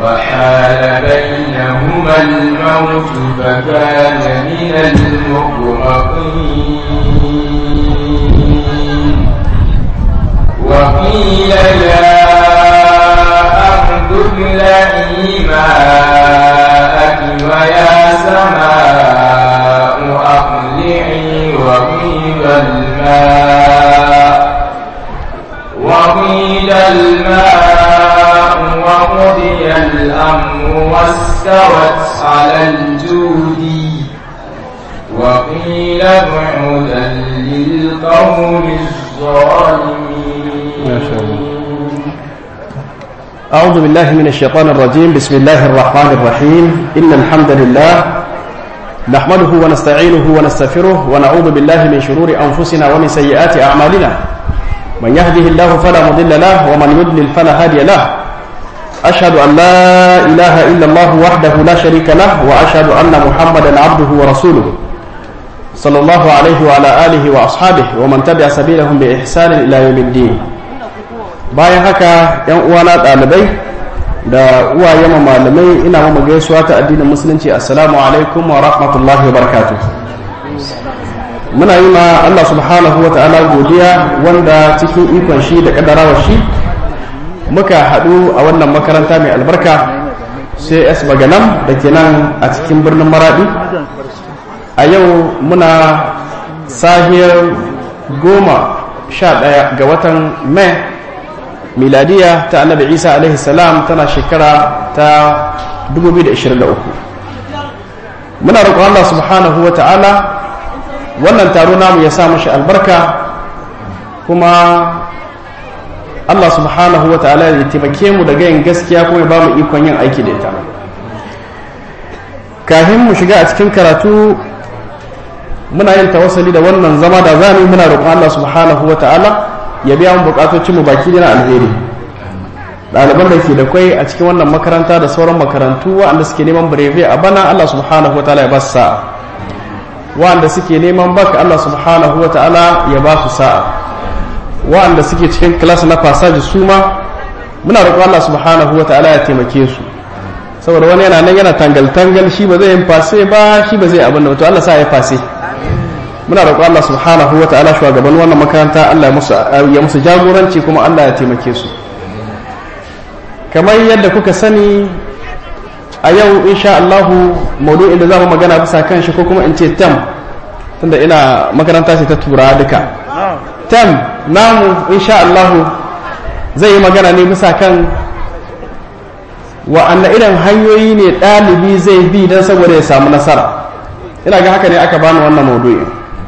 وحال بينهما الموت فكان من المغرقين وقيل يا أرض ابلعي ماءك ويا سماء أقلعي وغيض الماء وقيل الماء وقضي الأمر واستوت على الجود وقيل بعدا للقوم الظالمين أعوذ بالله من الشيطان الرجيم بسم الله الرحمن الرحيم إن الحمد لله نحمده ونستعينه ونستغفره ونعوذ بالله من شرور أنفسنا ومن سيئات أعمالنا من يهده الله فلا مضل له ومن يضلل فلا هادي له أشهد أن لا إله إلا الله وحده لا شريك له وأشهد أن محمدا عبده ورسوله صلى الله عليه وعلى آله وأصحابه ومن تبع سبيلهم بإحسان إلى يوم الدين bayan haka yan uwana ɗalibai da uwaye ma malamai ina ma gaisuwa ta addinin musulunci assalamu alaikum wa rahmatullahi wa barakatuh muna yi ma Allah subhanahu wa ta'ala godiya wanda cikin ikon shi da kaddarawar shi muka haɗu a wannan makaranta mai albarka sai s baganam da ke nan a cikin birnin maradi a yau muna sahiyar goma sha ɗaya ga watan mai miladiya ta annabi isa alaihi salam tana shekara ta 2023 muna roƙon Allah subhanahu wa ta'ala wannan taro namu ya sa mashi albarka kuma Allah subhanahu wa ta'ala ya taimake mu daga yin gaskiya kuma ya ba mu ikon yin aiki da ita kafin mu shiga a cikin karatu muna yin tawassali da wannan zama da zamu muna roƙon Allah subhanahu wa ta'ala ya biya mu bukatocin mu baki na alheri ɗaliban da ke da kwai a cikin wannan makaranta da sauran makarantu waɗanda suke neman breve a bana Allah subhanahu wa ta'ala ya ba su sa'a waɗanda suke neman baka Allah subhanahu wa ta'ala ya ba su sa'a waɗanda suke cikin class na passage su ma muna roƙon Allah subhanahu wa ta'ala ya taimake su saboda wani yana nan yana tangal tangal shi ba zai yin fase ba shi ba zai abin da to Allah sa ya fase muna roƙon Allah subhanahu wa ta'ala shugaban wannan makaranta Allah ya musu jagoranci kuma Allah ya taimake su kamar yadda kuka sani a yau insha Allah maudu'in da zamu magana bisa kan shi ko kuma in ce tam tunda ina makaranta ce ta tura duka tam namu insha Allah zai yi magana ne bisa kan wa'anne irin hanyoyi ne ɗalibi zai bi don saboda ya samu nasara ina ga haka ne aka bani wannan maudu'in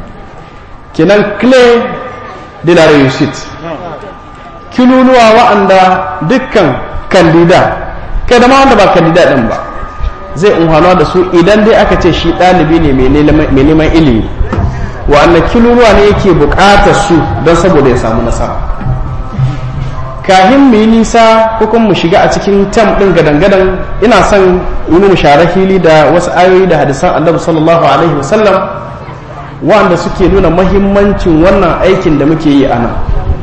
kenan clay de la réussite kilunuwa wa'anda dukkan kandida kai da ma wanda ba kandida din ba zai unhana da su idan dai aka ce shi ɗalibi ne mai neman ilimi wa'anda kilunuwa ne yake buƙatar su don saboda ya samu nasara kahin mu yi nisa ko kuma mu shiga a cikin tam ɗin gadan-gadan ina son yi mu share fili da wasu ayoyi da hadisan annabi sallallahu alaihi wasallam wanda suke nuna mahimmancin wannan aikin da muke yi a nan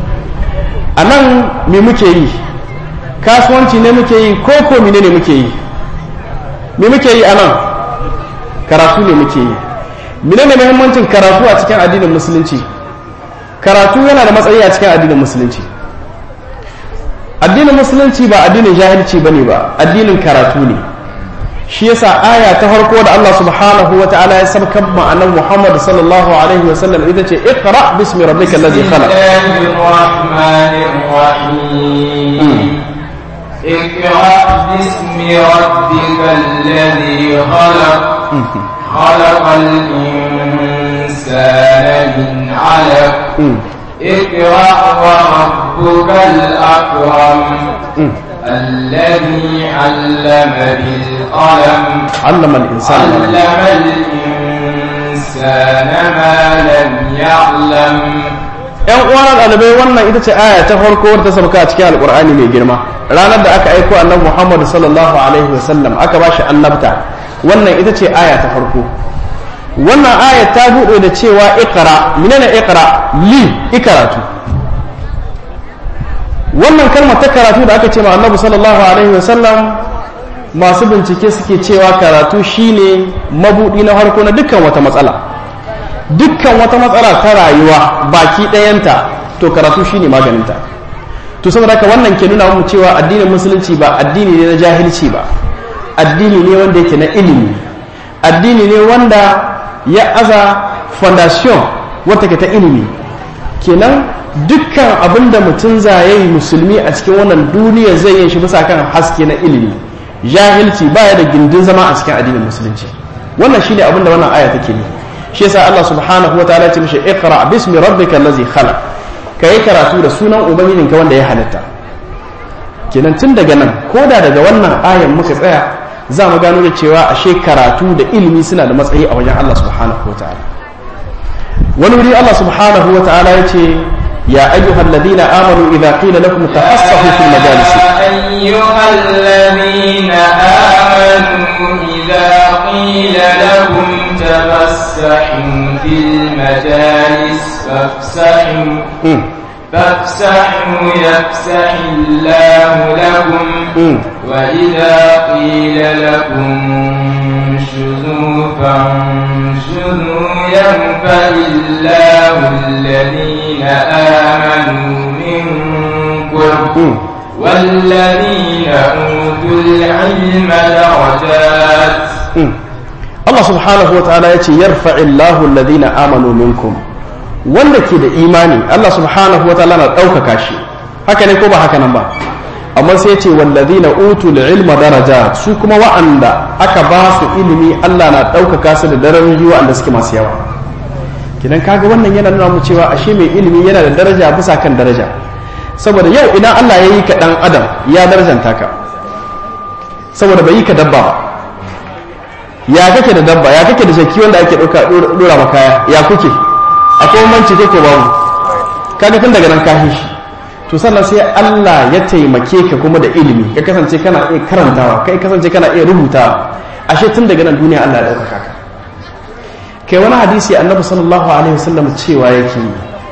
a nan me muke yi kasuwanci ne muke yi ko ko mine ne muke yi me muke yi a nan karatu ne muke yi mine ne mahimmancin karatu a cikin addinin musulunci karatu yana da matsayi a cikin addinin musulunci addinin musulunci ba addinin jahilci ba ne ba addinin karatu ne shi yasa aya ta farko da Allah subhanahu wa ta'ala ya sabkan ma'anar Muhammad sallallahu alaihi wa sallam ita ce iqra bismi rabbika alladhi khalaq اقرأ باسم ربك الذي خلق خلق الإنسان من علق اقرأ وربك الأكرم الذي علم بالقلم علم الإنسان علم الإنسان ما لم يعلم ‘yan uwan ɗalibai wannan ita ce aya ta farko wadda ta sauka a cikin alƙur'ani mai girma ranar da aka aiko annabi muhammadu sallallahu alaihi wasallam aka ba shi annabta wannan ita ce aya ta farko wannan aya ta buɗe da cewa ikra menene ikra li ikaratu wannan kalmar ta karatu da aka ce ma annabi sallallahu alaihi wasallam masu bincike suke cewa karatu shine mabudi na harko na dukkan wata matsala dukkan wata matsala ta rayuwa baki ɗayanta to karatu shine maganinta to saboda haka wannan ke nuna mu cewa addinin musulunci ba addini ne na jahilci ba addini ne wanda yake na ilimi addini ne wanda ya aza fondation wata ke ta ilimi kenan dukkan abin da mutum zaye musulmi a cikin wannan duniya zai yin shi bisa kan haske na ilimi jahilci baya da gindin zama a cikin addinin musulunci wannan shine abin da wannan aya take ne shi yasa Allah subhanahu wa ta'ala ya ce mishi iqra bismi rabbika allazi khalaq kai karatu da sunan ubangijinka wanda ya halitta kenan tun daga nan koda daga wannan ayan muka tsaya za mu gano da cewa ashe karatu da ilimi suna da matsayi a wajen Allah subhanahu wa ta'ala wani wuri Allah subhanahu wa ta'ala ya ce ya ayyuhal ladina amanu idza qila lakum tafassahu fil majalis أيها الذين آمنوا إذا قيل لهم تفسحوا في المجالس فافسحوا فافسحوا يفسح الله لكم وإذا قيل لكم انشزوا فانشزوا ينفع الله الذين آمنوا منكم والذين أوتوا العلم درجات Allah subhanahu wa ta'ala ya ce yarfa'illahu alladhina amanu minkum wanda ke da imani Allah subhanahu wa ta'ala na ɗaukaka shi haka ne ko ba haka nan ba amma sai ce wallazina utul ilma daraja su kuma wa'anda aka ba su ilimi Allah na ɗaukaka su da darajoji wa'anda suke masu yawa kidan kaga wannan yana nuna mu cewa ashe mai ilimi yana da daraja bisa kan daraja saboda yau idan Allah ya yi ka dan adam ya darajanta ka saboda bai yi ka dabba ba ya kake da dabba ya kake da shakki wanda ake ɗauka ɗora makaya ya kuke akwai manci kake babu kaga tun daga nan ka shi to sannan sai Allah ya taimake ka kuma da ilimi ka kasance kana iya karantawa kai kasance kana iya rubutawa ashe tun daga nan duniya Allah ya ɗaukaka ka kai wani hadisi annabi sallallahu alaihi wasallam cewa yake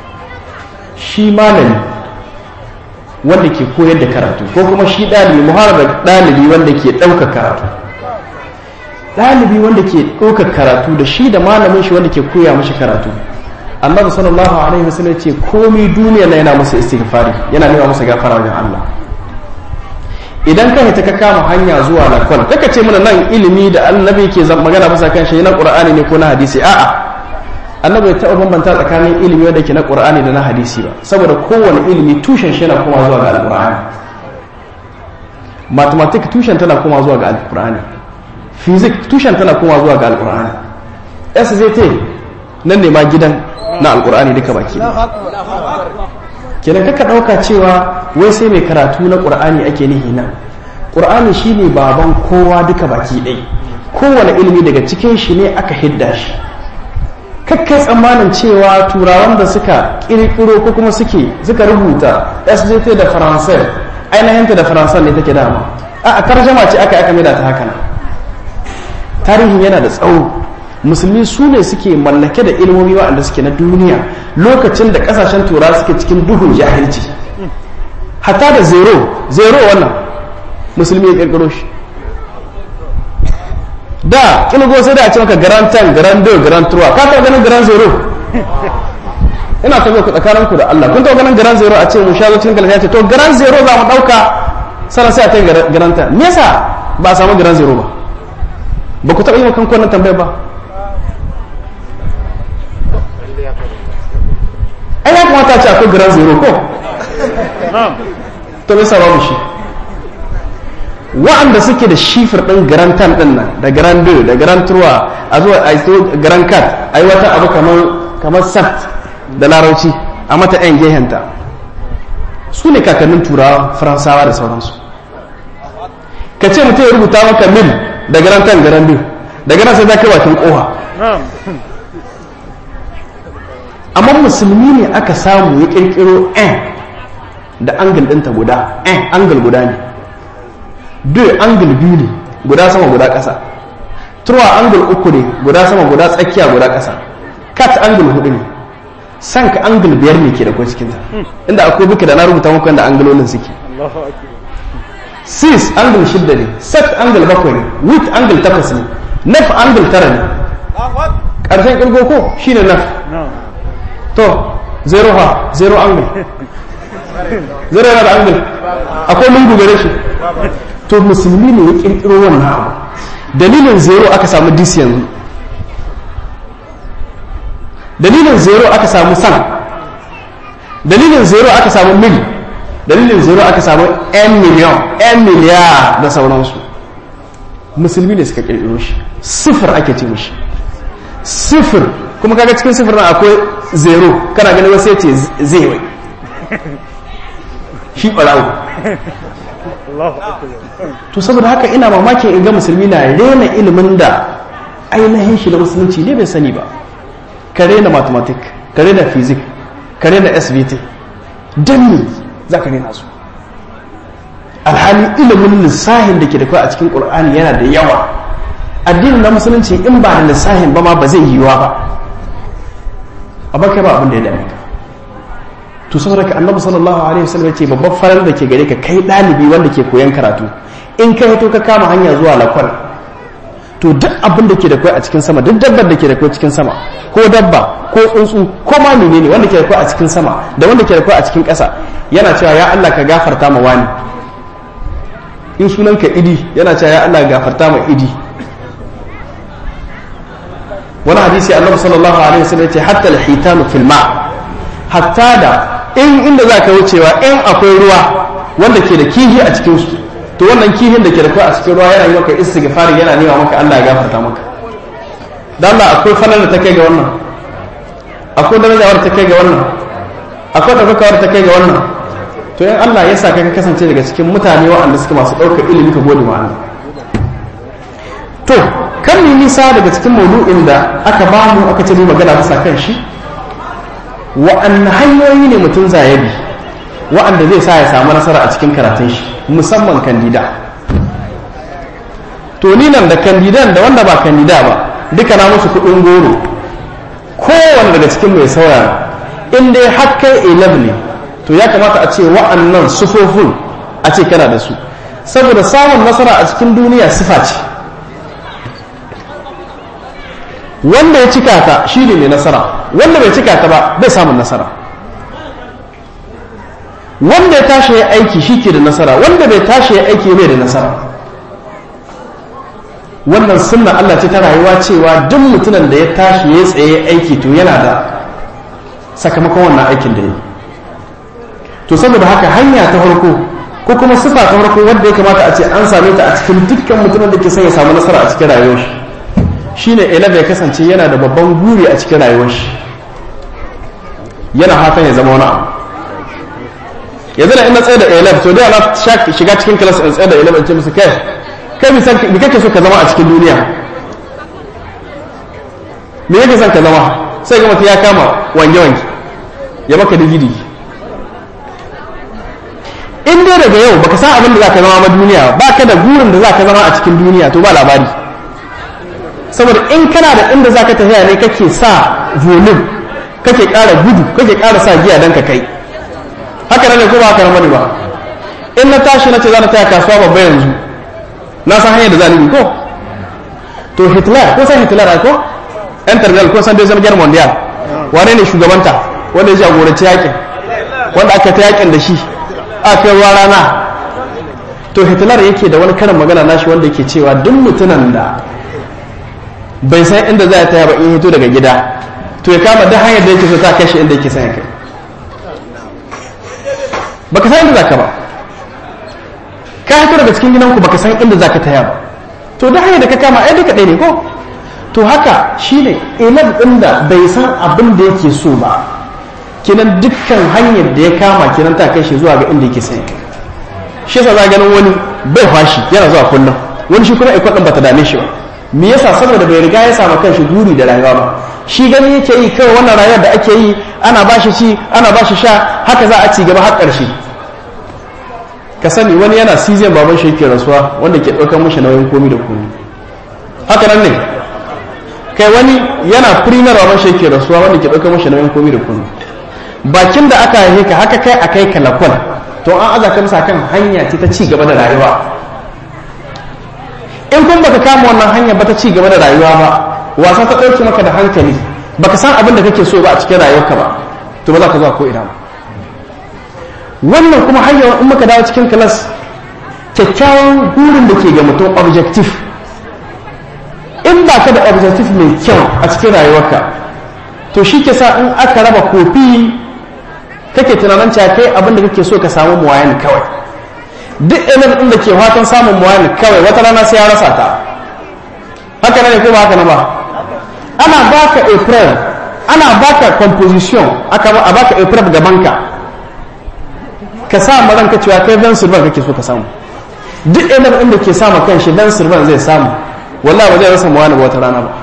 shi malami wanda ke koyar da karatu ko kuma shi ɗalibi muharar ɗalibi wanda ke ɗaukar karatu ɗalibi wanda ke ɗaukar karatu da shi da malamin shi wanda ke koya mashi karatu annabi sallallahu alaihi wasallam ce komai duniya na yana musu istighfari yana nema musu gafara wajen Allah idan ka ta ka kama hanya zuwa lakon kaka ce mana nan ilimi da annabi ke magana bisa kan shi na qur'ani ne ko na hadisi a'a annabi ya taɓa bambanta tsakanin ilimi wanda ke na qur'ani da na hadisi ba saboda kowane ilimi tushen shi yana koma zuwa ga alqur'ani mathematics tushen tana koma zuwa ga alqur'ani physics tushen tana koma zuwa ga alqur'ani SZT nan ne ma gidan na alkur'ani duka baki kenan kaka ɗauka cewa wai sai mai karatu na ƙur'ani ake nihi nan ƙur'ani shine baban kowa duka baki ɗai kowane ilimi daga cikin shi ne aka hidda shi kakkai tsammanin cewa turawan da suka ƙirƙiro ko kuma suke suka rubuta sdt da faransai ainihinta da faransai ne take dama a tarjama ce aka aka maida ta haka nan tarihin yana da tsawo musulmi su ne suke mallake da ilmomi waɗanda suke na duniya lokacin da ƙasashen tura suke cikin duhun jahilci hatta da zero zero wannan musulmi ya ƙirƙiro shi da ƙilgo sai da a ce maka garan 10 garan 2 garan 3 ka taɓa ganin garan zero ina ta ku tsakanin ku da Allah kun taɓa ganin garan zero a ce mu shazo cikin galata ce to garan zero za mu ɗauka sannan sai a kai garan 10 me yasa ba a samu garan zero ba ba ku taɓa yi wa kanku wannan tambayar ba ai ya kamata ce akwai grand zero ko to bai sababu shi wa'anda suke da shifir ɗin grand tan ɗin nan da grand deux da grand trois a zuwa a yi grand cat a yi wata abu kamar sat da larauci a mata yan gehenta su ne kakannin turawa faransawa da sauransu ka ce mutum ya rubuta maka mil da grand tan grand deux daga nan sai za ka yi bakin koha amma musulmi ne aka samu ya kirkiro n da angle ɗinta guda n angle guda ne duk angle biyu ne guda sama guda ƙasa turwa angle uku ne guda sama guda tsakiya guda ƙasa cat angle hudu ne sanka angle biyar ne ke da kwa cikinta inda akwai buka da na rubuta muku da anglolin suke sis angle shidda ne set angle bakwai ne width angle takwas ne nef angle tara ne ƙarshen ƙirgo ko shi ne nef to zero ha zero angle zero yana da angle akwai lungu gare shi to musulmi ne ya ƙirƙiro wannan abu dalilin zero aka samu dis yanzu dalilin zero aka samu san dalilin zero aka samu mil dalilin zero aka samu 'yan miliyan 'yan miliyar da sauransu musulmi ne suka kirkiro shi sifir ake ce mishi sifir kuma kaga cikin sifir na akwai zero kana gani wasu ya ce zai wai shi ɓarawo to saboda haka ina mamakin in ga musulmi na rena ilimin da ainihin shi na musulunci ne bai sani ba ka rena mathematic ka rena physic ka rena svt don me za ka rena su alhali ilimin lissahin da ke da kawai a cikin ƙur'ani yana da yawa addinin na musulunci in ba da lissahin ba ma ba zai yiwuwa ba a baka ba abin da ya dame ka to saboda ka annabi sallallahu alaihi wasallam ce babban farar da ke gare ka kai ɗalibi wanda ke koyan karatu in ka to ka kama hanya zuwa lakwal to duk abin da ke da kai a cikin sama duk dabbar da ke da kai cikin sama ko dabba ko tsuntsu ko ma menene wanda ke da kai a cikin sama da wanda ke da kai a cikin ƙasa yana cewa ya Allah ka gafarta ma wani in sunan ka idi yana cewa ya Allah gafarta ma idi wani hadisi annabi sallallahu alaihi wasallam ya ce hatta al-hitanu fil ma hatta da in inda za ka wucewa in akwai ruwa wanda ke da kihi a cikin su to wannan kihin da ke da kai a cikin ruwa yana yi maka istighfari yana nema maka Allah ya gafarta maka dan Allah akwai falal da ta kai ga wannan akwai darajawar ta kai ga wannan akwai daukakawar ta kai ga wannan to in Allah ya sa ka ka kasance daga cikin mutane waɗanda suka masu ɗaukar ilimi ka gode ma Allah to kan ni nisa daga cikin maudu'in da aka ba mu aka ce mu magana bisa kan shi wa'anne hanyoyi ne mutum zayabi wa'anda zai sa ya samu nasara a cikin karatun shi musamman kandida to ni nan da kandidan da wanda ba kandida ba duka na musu kudin goro kowane daga cikin mai saurara in dai har kai a ne to ya kamata a ce wa'annan sufofin a ce kana da su saboda samun nasara a cikin duniya sifa ce wanda ya cika ta shi ne mai nasara wanda bai cika ta ba bai samun nasara wanda ya tashi ya aiki shi ke da nasara wanda bai tashi ya aiki bai da nasara wannan sunna Allah ce ta rayuwa cewa duk mutumin da ya tashi ya tsaye aiki to yana da sakamakon wannan aikin da ya to saboda haka hanya ta farko ko kuma sifa ta farko wanda ya kamata a ce an same ta a cikin dukkan mutumin da ke son ya samu nasara a cikin rayuwar shi shine elab ya kasance yana da babban guri a cikin rayuwar shi yana hatan ya zama wani abu yanzu da ina tsaye da elab to da na shiga cikin kilas in tsaye da elab in ce musu kai kai mi kake so ka zama a cikin duniya me yake son ka zama sai ga mutum ya kama wange-wange ya maka digidi in dai daga yau baka san abin da za ka zama ma duniya ba ka da gurin da za ka zama a cikin duniya to ba labari saboda in kana da inda za ka tafiya ne kake sa volume kake ƙara gudu kake ƙara sa giya don ka kai haka nan ne ko ba haka nan bane ba in na tashi na ce za na taya kasuwa babba yanzu na san hanyar da za ni ko to hitler ko san hitler ko yan terminal ko san dai guerre mondial wane ne shugabanta wanda ya jagoranci yakin wanda aka ta yakin da shi a kai ruwa rana to hitler yake da wani karin magana nashi wanda yake cewa duk mutumin da bai san inda za ya taya ba in hito daga gida to ya kama duk hanyar da yake so ta kashe inda yake son ya kai baka san inda zaka ba ka hito daga cikin gidanku baka san inda zaka taya ba to duk hanyar da ka kama ai duka ɗaya ne ko to haka shine ilal ɗin da bai san abin da yake so ba kinan dukkan hanyar da ya kama kinan ta kai shi zuwa ga inda yake son ya kai shi yasa za ganin wani bai fashi yana zuwa kullum wani shi kuma ikon ɗin bata dame shi ba me yasa saboda bai riga ya samu kanshi guri da rayuwa ba shi gani yake yi kawai wannan rayuwar da ake yi ana ba shi ci ana ba shi sha haka za a ci gaba har ƙarshe ka sani wani yana season baban shi yake rasuwa wanda ke ɗaukar mashi nauyin komi da komi haka nan ne kai wani yana premier baban shi yake rasuwa wanda ke ɗaukar mashi nauyin komi da komi bakin da aka haife ka haka kai a kai ka lakwal to an aza ka bisa kan hanya ce ta ci gaba da rayuwa in kun baka kama wannan hanya ba ta ci gaba da rayuwa ba wasa ta ɗauke maka da hankali baka san abin da kake so ba a cikin rayuwarka ba to ba za ka zuwa ko ina ba wannan kuma hanyar in muka dawo cikin kilas kyakkyawan burin da ke ga mutum objective in ba ka da objective mai kyau a cikin rayuwarka to shi ke sa in aka raba kofi kake tunanin cewa kai abin da kake so ka samu muwayan kawai duk ɗanar ɗin da ke fatan samun muwayan kawai wata rana sai ya rasa ta haka ne ko ba haka na ba ana baka april ana baka composition aka a baka april gabanka ka sa ma ranka cewa kai dan surban kake so ka samu duk ɗanar ɗin da ke sama kan shi dan surban zai samu wallahi ba zai rasa muwani ba wata rana ba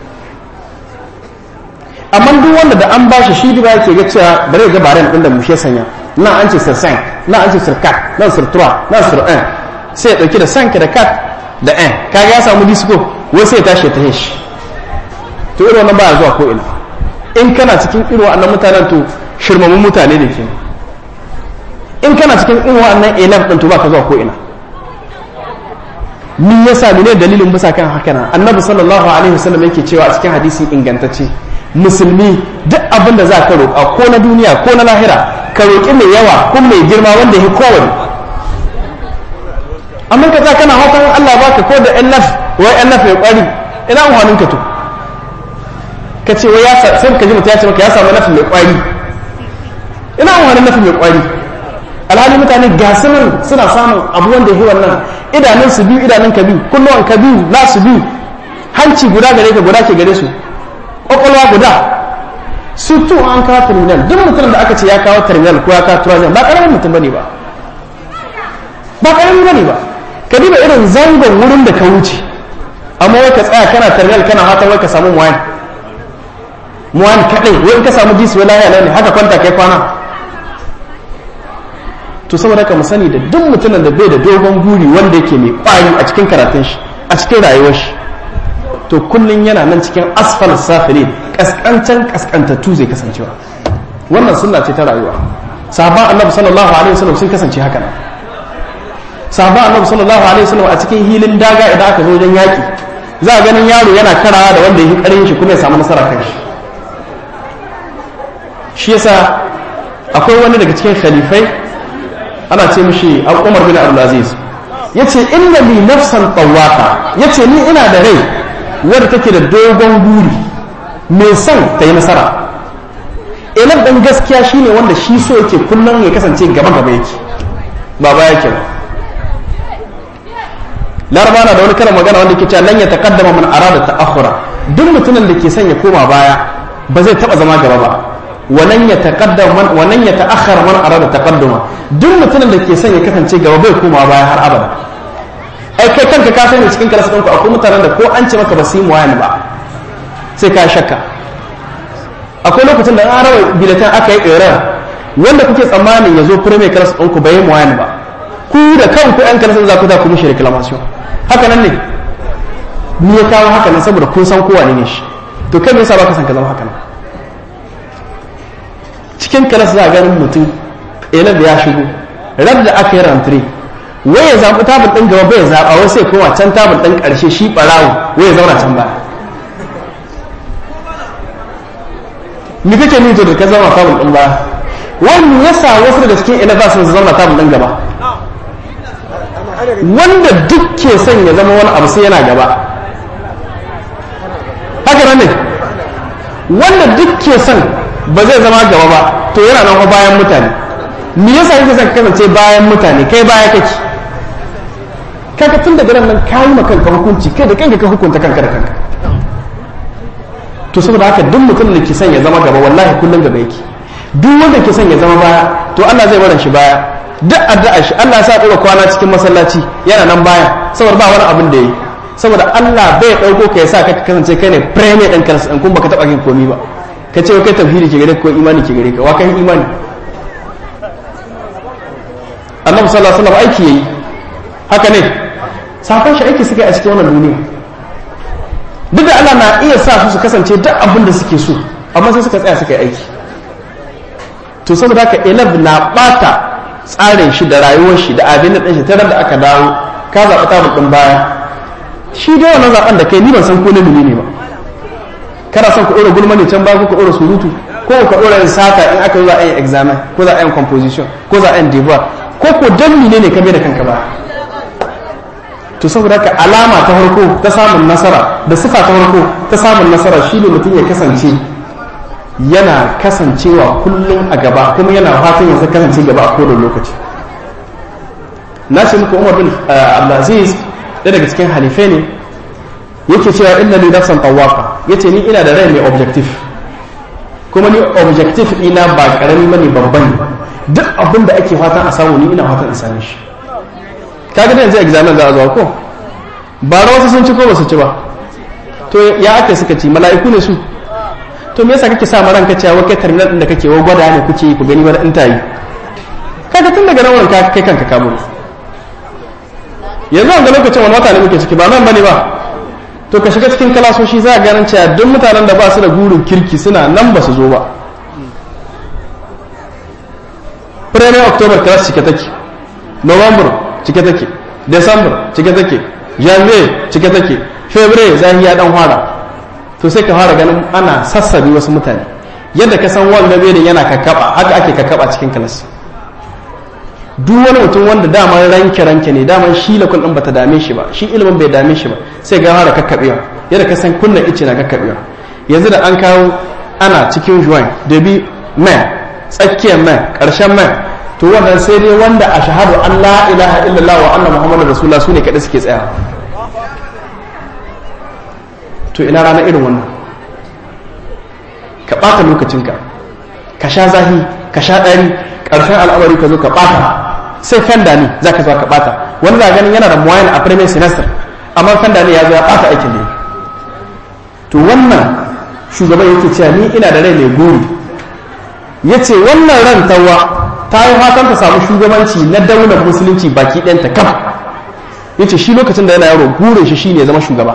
amma duk wanda da an bashi shi ba yake ga cewa bare ga baren ɗin da mushe sanya nan an ce sir 5 nan an ce sir 4 nan sir 3 nan sir 1 sai ya dauki da 5 da 4 da 1 kaga ya samu disco wai sai ya tashi ta heshi to irin wannan baya zuwa ko ina in kana cikin irin wannan mutanen to shirmamun mutane ne ke in kana cikin irin wannan elaf din to baka zuwa ko ina ni yasa ne dalilin bisa kan haka nan annabi sallallahu alaihi wasallam yake cewa a cikin hadisi ingantacce musulmi duk abin da za ka roƙa ko na duniya ko na lahira ka roƙi mai yawa ko mai girma wanda ya kowane amma ka za kana hatan Allah baka ko da ƴan wai ƴan ya ƙwari ina amfanin ka to ka ce wai ya sai ka ji mutum ya ce maka ya samu nafi mai ƙwari ina amfanin nafi mai ƙwari alhali mutane ga nan suna samun abu wanda ya wannan idanun su biyu idanun ka biyu kunnuwan ka biyu na su biyu hanci guda gare ka guda ke gare su kwakwalwa guda su tu an kawo terminal duk mutumin da aka ce ya kawo terminal ko ya kawo turazin ba karamin mutum bane ba ba karamin bane ba ka diba irin zangon wurin da ka wuce amma wai ka tsaya kana terminal kana hatan wai ka samu muwayan muwayan kadai wai in ka samu jisi wai lahiya ne haka kwanta kai kwana to saboda haka mu sani da duk mutumin da bai da dogon guri wanda yake mai kwari a cikin karatun shi a cikin rayuwar shi to kullum yana nan cikin asfal safilin kaskancan kaskantattu zai kasancewa wannan sunna ce ta rayuwa sahabban annabi sallallahu alaihi wasallam sun kasance haka nan sahabban annabi sallallahu alaihi wasallam a cikin hilin daga idan aka zo wajen yaki za a ganin yaro yana karawa da wanda yake karin shi kuma ya samu nasara kan shi shi yasa akwai wani daga cikin khalifai ana ce mishi Umar bin Abdul Aziz yace inna li nafsan tawwaqa yace ni ina da rai wadda take da dogon guri mai son ta yi nasara ilan ɗan gaskiya shine wanda shi so yake kullum ya kasance gaba gaba yake ba baya yake ba laraba na da wani karin magana wanda ke cewa lan ya taqaddama man arada ta'akhura duk mutumin da ke son ya koma baya ba zai taba zama gaba ba walan ya taqaddama man walan ya ta'akhkhara man arada taqadduma duk mutumin da ke son ya kasance gaba bai koma baya har abada ai kai kanka ka sani cikin kalasa ɗinku akwai mutanen da ko an ce maka ba su yi muwayan ba sai ka shakka akwai lokacin da an raba biletan aka yi ƙerar wanda kuke tsammanin ya zo fure mai kalasa ɗinku bai yi muwayan ba ku da kanku yan kalasa za ku za ku mishi reclamation haka nan ne ni ya kawo haka nan saboda kun san kowa ne shi to kai me yasa baka san ka zama haka nan cikin kalasa za a ganin mutum ƙelar da ya shigo rab da aka yi rantare wai ya zaɓi tabin ɗin gaba bai zaɓa wai sai kowa can tabin ɗin ƙarshe shi ɓarawo wai ya zauna can baya ni kake ni to da ka zama tabin ɗin baya wani ya sa wasu daga cikin ina za su zauna tabin ɗin gaba wanda duk ke son ya zama wani abu sai yana gaba haka nan ne wanda duk ke son ba zai zama gaba ba to yana nan bayan mutane me yasa yake son kasance bayan mutane kai baya kake kaga tun daga nan ka yi kanka hukunci kai da kanka ka hukunta kanka da kanka to saboda haka duk mutum da ke son ya zama gaba wallahi kullum gaba yake duk wanda ke son ya zama baya to Allah zai barin shi baya duk addu'a shi Allah sa dora kwana cikin masallaci yana nan baya saboda ba wani abin da yi saboda Allah bai dauko ka yasa ka kasance kai ne premier din kansa in kun baka taba yin komai ba ka ce kai tauhidi ke gare ka ko imani ke gare ka wa kai imani annabi sallallahu alaihi wasallam aiki yayi haka ne sakon shi aiki suka yi a cikin wannan duniya duk da Allah na iya sa su su kasance duk abin da suke so amma sai suka tsaya suka yi aiki to saboda haka elab na bata tsarin shi da rayuwar shi da abin da shi tare da aka dawo ka zaɓi tabul ɗin baya shi dai wannan zaɓen da kai ni ban san ko na ne ba kana son ka ɗora gulma ne can ba ko ka ɗora surutu ko ka ɗora yin sata in aka zo za a yin examen ko za a yin composition ko za a yin devoir ko ko dan ne ne ka bai da kanka ba to saboda haka alama ta farko ta samun nasara da sifa ta farko ta samun nasara shine mutum ya kasance yana kasancewa kullum a gaba kuma yana fatan ya kasance gaba a kowane lokaci na ce muku umar bin abdulaziz ɗaya daga cikin halifai ne yake cewa inna li nafsan tawafa yace ni ina da rai mai objective kuma ni objective ina ba karami bane babban ne duk abin da ake fatan a samu ni ina fatan in same shi kaga da yanzu examen za a zuwa ko ba wasu sun ci ko ba su ci ba to ya ake suka ci mala'iku ne su to me yasa kake sa ma ranka cewa kai terminal din da kake wa gwada ne kuke ku gani wani in tayi kaga tun daga nan wurin ka kai kanka kamo yanzu an ga lokacin wani wata ne muke ciki ba nan bane ba to ka shiga cikin kalasoshi za a ganin cewa duk mutanen da ba su da gurin kirki suna nan ba su zo ba premier october class cike take november cike take december cike take janvier cike take february zahi ya dan fara to sai ka fara ganin ana sassabi wasu mutane yadda ka san wanda benin yana kakkaba haka ake kakkaba cikin kalas duk wani mutum wanda daman ranke ranke ne daman shi lakul din bata dame shi ba shi ilimin bai dame shi ba sai ga fara kakkabewa yadda ka san kunnan ice na kakkabewa yanzu da an kawo ana cikin juwan da bi mai tsakiyar mai karshen mai to wannan sai dai wanda a shahadu an la ilaha illallah wa anna muhammadu rasulullah su ne kaɗai suke tsaya to ina rana irin wannan ka ɓata lokacinka ka sha zahi ka sha ɗari ƙarshen al'amari ka zo ka ɓata sai fenda ne za ka zo ka ɓata wani za ganin yana da muwayan a premier semester amma fenda ne ya zo ya ɓata aikin ne to wannan shugaban yake cewa ni ina da rai mai gori ya ce wannan ran tawa ta yi fatan ta samu shugabanci na daular musulunci baki ɗanta kam ya ce shi lokacin da yana yaro gurin shi shine zama shugaba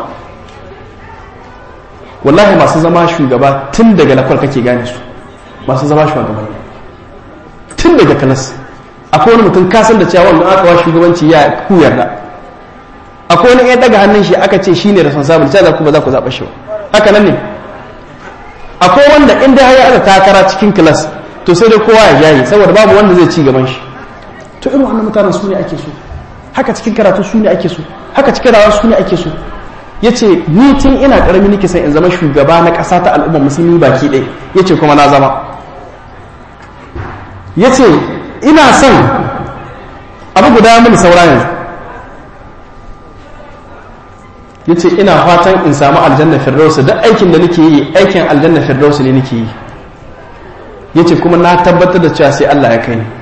wallahi masu zama shugaba tun daga lakwal kake gane su masu zama shugabanni tun daga kalas akwai wani mutum kasan da cewa wanda aka wa shugabanci ya ku yarda akwai wani ya daga hannun shi aka ce shine responsible sai za ku ba za ku zaɓa shi haka nan ne akwai wanda inda ya aka takara cikin kilas to sai dai kowa ya jaye saboda babu wanda zai ci gaban shi to irin wannan mutanen su ne ake so haka cikin karatu su ne ake so haka cikin rawa su ne ake so ya ce ni tun ina karami nake son in zama shugaba na ƙasa ta al'ummar musulmi baki ɗaya ya ce kuma na zama ya ce ina son abu guda mini saura yanzu ya ce ina fatan in samu aljanna firdausu duk aikin da nake yi aikin aljanna firdausu ne nake yi ya ce kuma na tabbatar da cewa sai Allah ya kai ni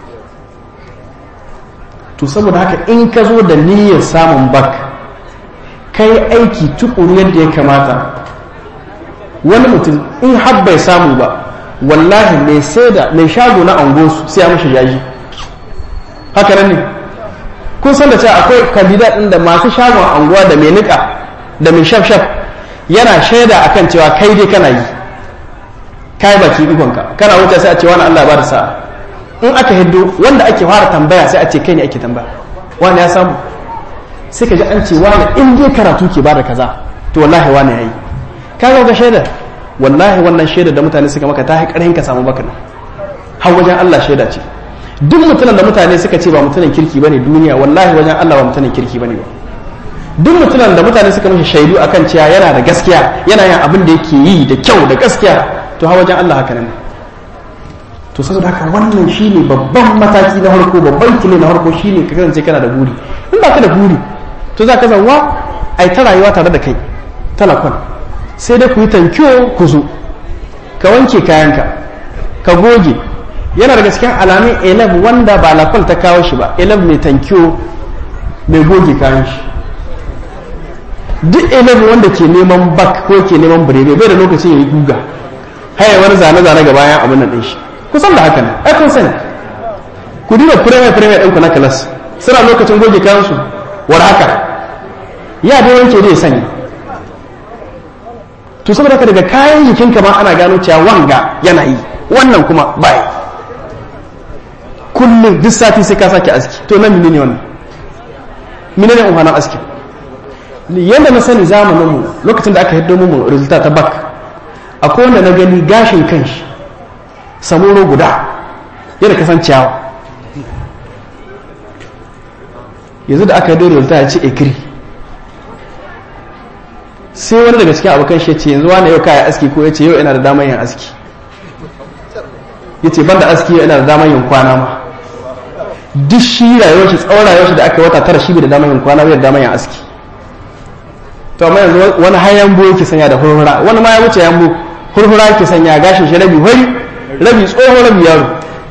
to saboda haka in ka zo da niyyar samun bak kai aiki tukuru yadda ya kamata wani mutum in har bai samu ba wallahi mai sai da mai shago na angosu sai ya mashi jaji haka nan ne kun san da cewa akwai kandidat ɗin da masu shagon anguwa da mai nika da mai shaf shaf yana shaida akan cewa kai dai kana yi kai baki ikonka kana wuce sai a ce wani Allah ba da sa'a in aka hiddo wanda ake fara tambaya sai a ce kai ne ake tambaya wani ya samu sai ka ji an ce wani in dai karatu ke bada kaza to wallahi wani yayi ka ga shaida wallahi wannan shaida da mutane suka maka ta haƙarin ka samu baka har wajen Allah shaida ce duk mutumin da mutane suka ce ba mutumin kirki bane duniya wallahi wajen Allah ba mutumin kirki bane ba duk mutumin da mutane suka mishi shaidu akan cewa yana da gaskiya yana yin abin da yake yi da kyau da gaskiya to har wajen Allah haka nan to saboda haka wannan shine babban mataki na farko babban kile na farko shine ka kasance kana da buri in ba ka da buri to za ka zanwa ai ta rayuwa tare da kai talakon sai dai ku yi tankiyo ku zo ka wanke kayanka ka goge yana daga cikin alamun elef wanda ba lakwal ta kawo shi ba elef mai tankiyo mai goge kayan shi duk elef wanda ke neman bak ko ke neman birebe bai da lokacin ya yi guga haya wani zane-zane ga bayan abin nan ɗin shi kusan da haka ne ai kun sani ku duba fireme fireme ɗinku na kalas suna lokacin goge kayan su war haka ya dai wanke dai sani to saboda ka daga kayan jikin ma ana gano cewa wanga yana yi wannan kuma bai kullum duk sati sai ka sake aski to nan menene wannan menene umhanan aski yadda na sani zamanin mu lokacin da aka hiddo mu resulta ta bak akwai wanda na gani gashin kanshi samuro guda yadda kasan ciyawa yanzu da aka hiddo resulta ya ce ekiri sai wani daga cikin abokan shi ce yanzu wani yau kaya aski ko ya ce yau ina da damar yin aski ya ce ban da aski yau ina da damar yin kwana ma duk shi rayuwar shi tsawon rayuwar shi da aka wata tara shi bai da damar yin kwana bai da damar yin aski to amma yanzu wani har yambo yake sanya da hurhura wani ma ya wuce yambo hurhura yake sanya gashin shi rabi hori rabi tsohon rabi yaro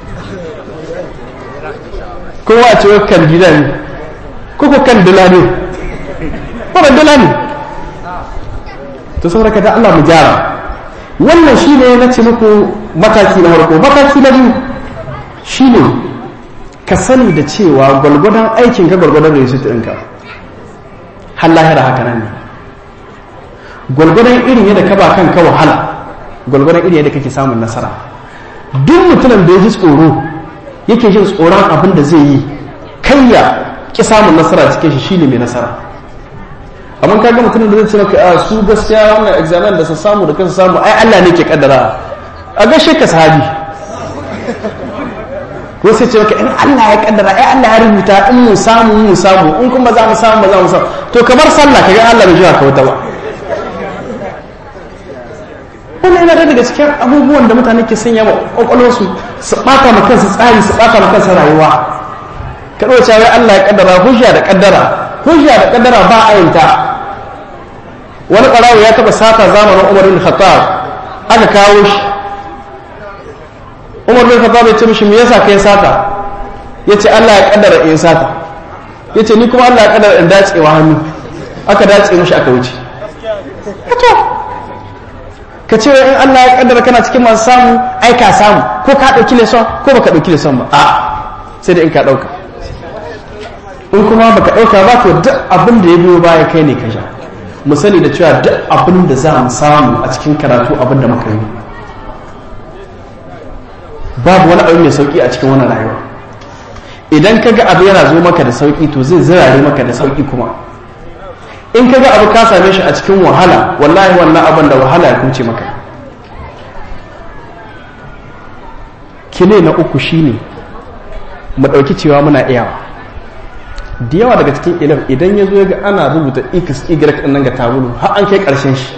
kowa a ce kan gida ne ko ko kan dila ne ko ban dila ne to saboda ka da Allah mu gyara wannan shine na ce muku mataki na farko mataki na biyu shine ka sani da cewa gwalgwadon aikin ka gwalgwadon result ɗinka har lahira haka nan ne gwalgwadon irin yadda ka ba kanka wahala gwalgwadon irin yadda kake samun nasara duk mutumin da ya ji tsoro yake jin tsoron abin da zai yi kai ya ki samun nasara cikin shi shine mai nasara amma kaga mutumin da zai ce maka a su gaskiya wannan examen da su samu da kansu samu ai Allah ne ke kaddara a gashe ka sahabi ko sai ce maka in Allah ya kaddara ai Allah ya rubuta in mu samu mu samu in kuma za mu samu ba za mu samu to kamar sallah kaga Allah bai jiwa ka wata ba wannan yana daga cikin abubuwan da mutane ke sanya wa kwakwalwarsu su ɓata ma kansu tsari su ɓata ma kansu rayuwa ka ɗauka wai Allah ya kaddara hujja da kaddara hujja da kaddara ba ayinta wani ɓarawo ya taɓa sata zamanin Umar bin Khattab aka kawo shi Umar bin Khattab ya ce mishi me yasa kai sata yace Allah ya kaddara in sata yace ni kuma Allah ya kaddara in dacewa hannu aka dace mishi aka wuce to ka ce in Allah ya kaddara kana cikin masu samu ai ka samu ko ka dauki leson ko baka dauki leson ba a sai da in ka dauka in kuma baka dauka ba to duk abin da ya biyo baya kai ne ka sha mu sani da cewa duk abin da za mu samu a cikin karatu abin da muka yi babu wani abu mai sauki a cikin wannan rayuwa idan ka ga abu yana zo maka da sauki to zai zirare maka da sauki kuma in ka ga abu ka same shi a cikin wahala wallahi wannan abin da wahala ya kuce maka kile na uku shine mu ɗauki cewa muna iyawa da yawa daga cikin ilim idan ya zo ga ana rubuta x y ɗin nan ga tabulu har an kai ƙarshen shi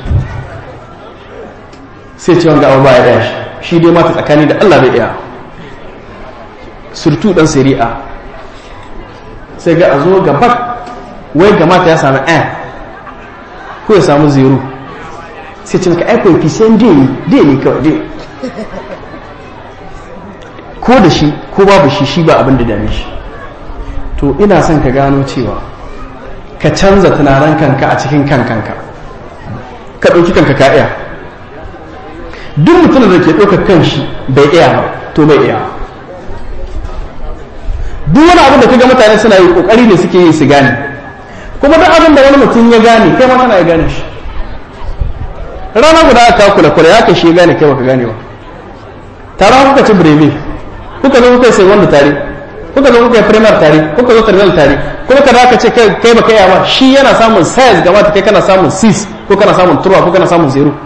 sai ce wanga abu baya ɗaya shi shi dai mata tsakani da allah bai iya surtu ɗan sari'a sai ga a zo gaba wai ga mata ya sami ɗaya ko ya samu zero sai ce maka ai coefficient dai ne dai ne kawai dai ko da shi ko babu shi shi ba abin da dame shi to ina son ka gano cewa ka canza tunanin kanka a cikin kan kanka ka ɗauki kanka ka iya duk mutumin da ke ɗaukar kan shi bai iya ba to bai iya duk wani abin da kaga mutane suna yi kokari ne suke yi su gane kuma duk abin da wani mutum ya gane kai ma kana ya gane shi rana guda aka kula kula ya kashe gane kai baka gane ba tare kuka ci breve kuka zo kuka sai wanda tare kuka zo kuka yi primar tare kuka zo terminal tare kuma kada ka ce kai baka yi ba shi yana samun size gaba ta kai kana samun 6 ko kana samun turwa ko kana samun 0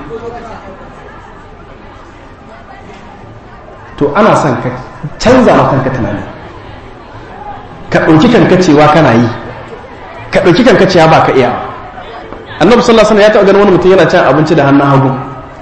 to ana son ka canza ma kanka tunani ka ɗauki kanka cewa kana yi ka ɗauki kanka cewa ba ka iya annabi sallallahu alaihi wasallam ya taɓa ganin wani mutum yana cin abinci da hannun hagu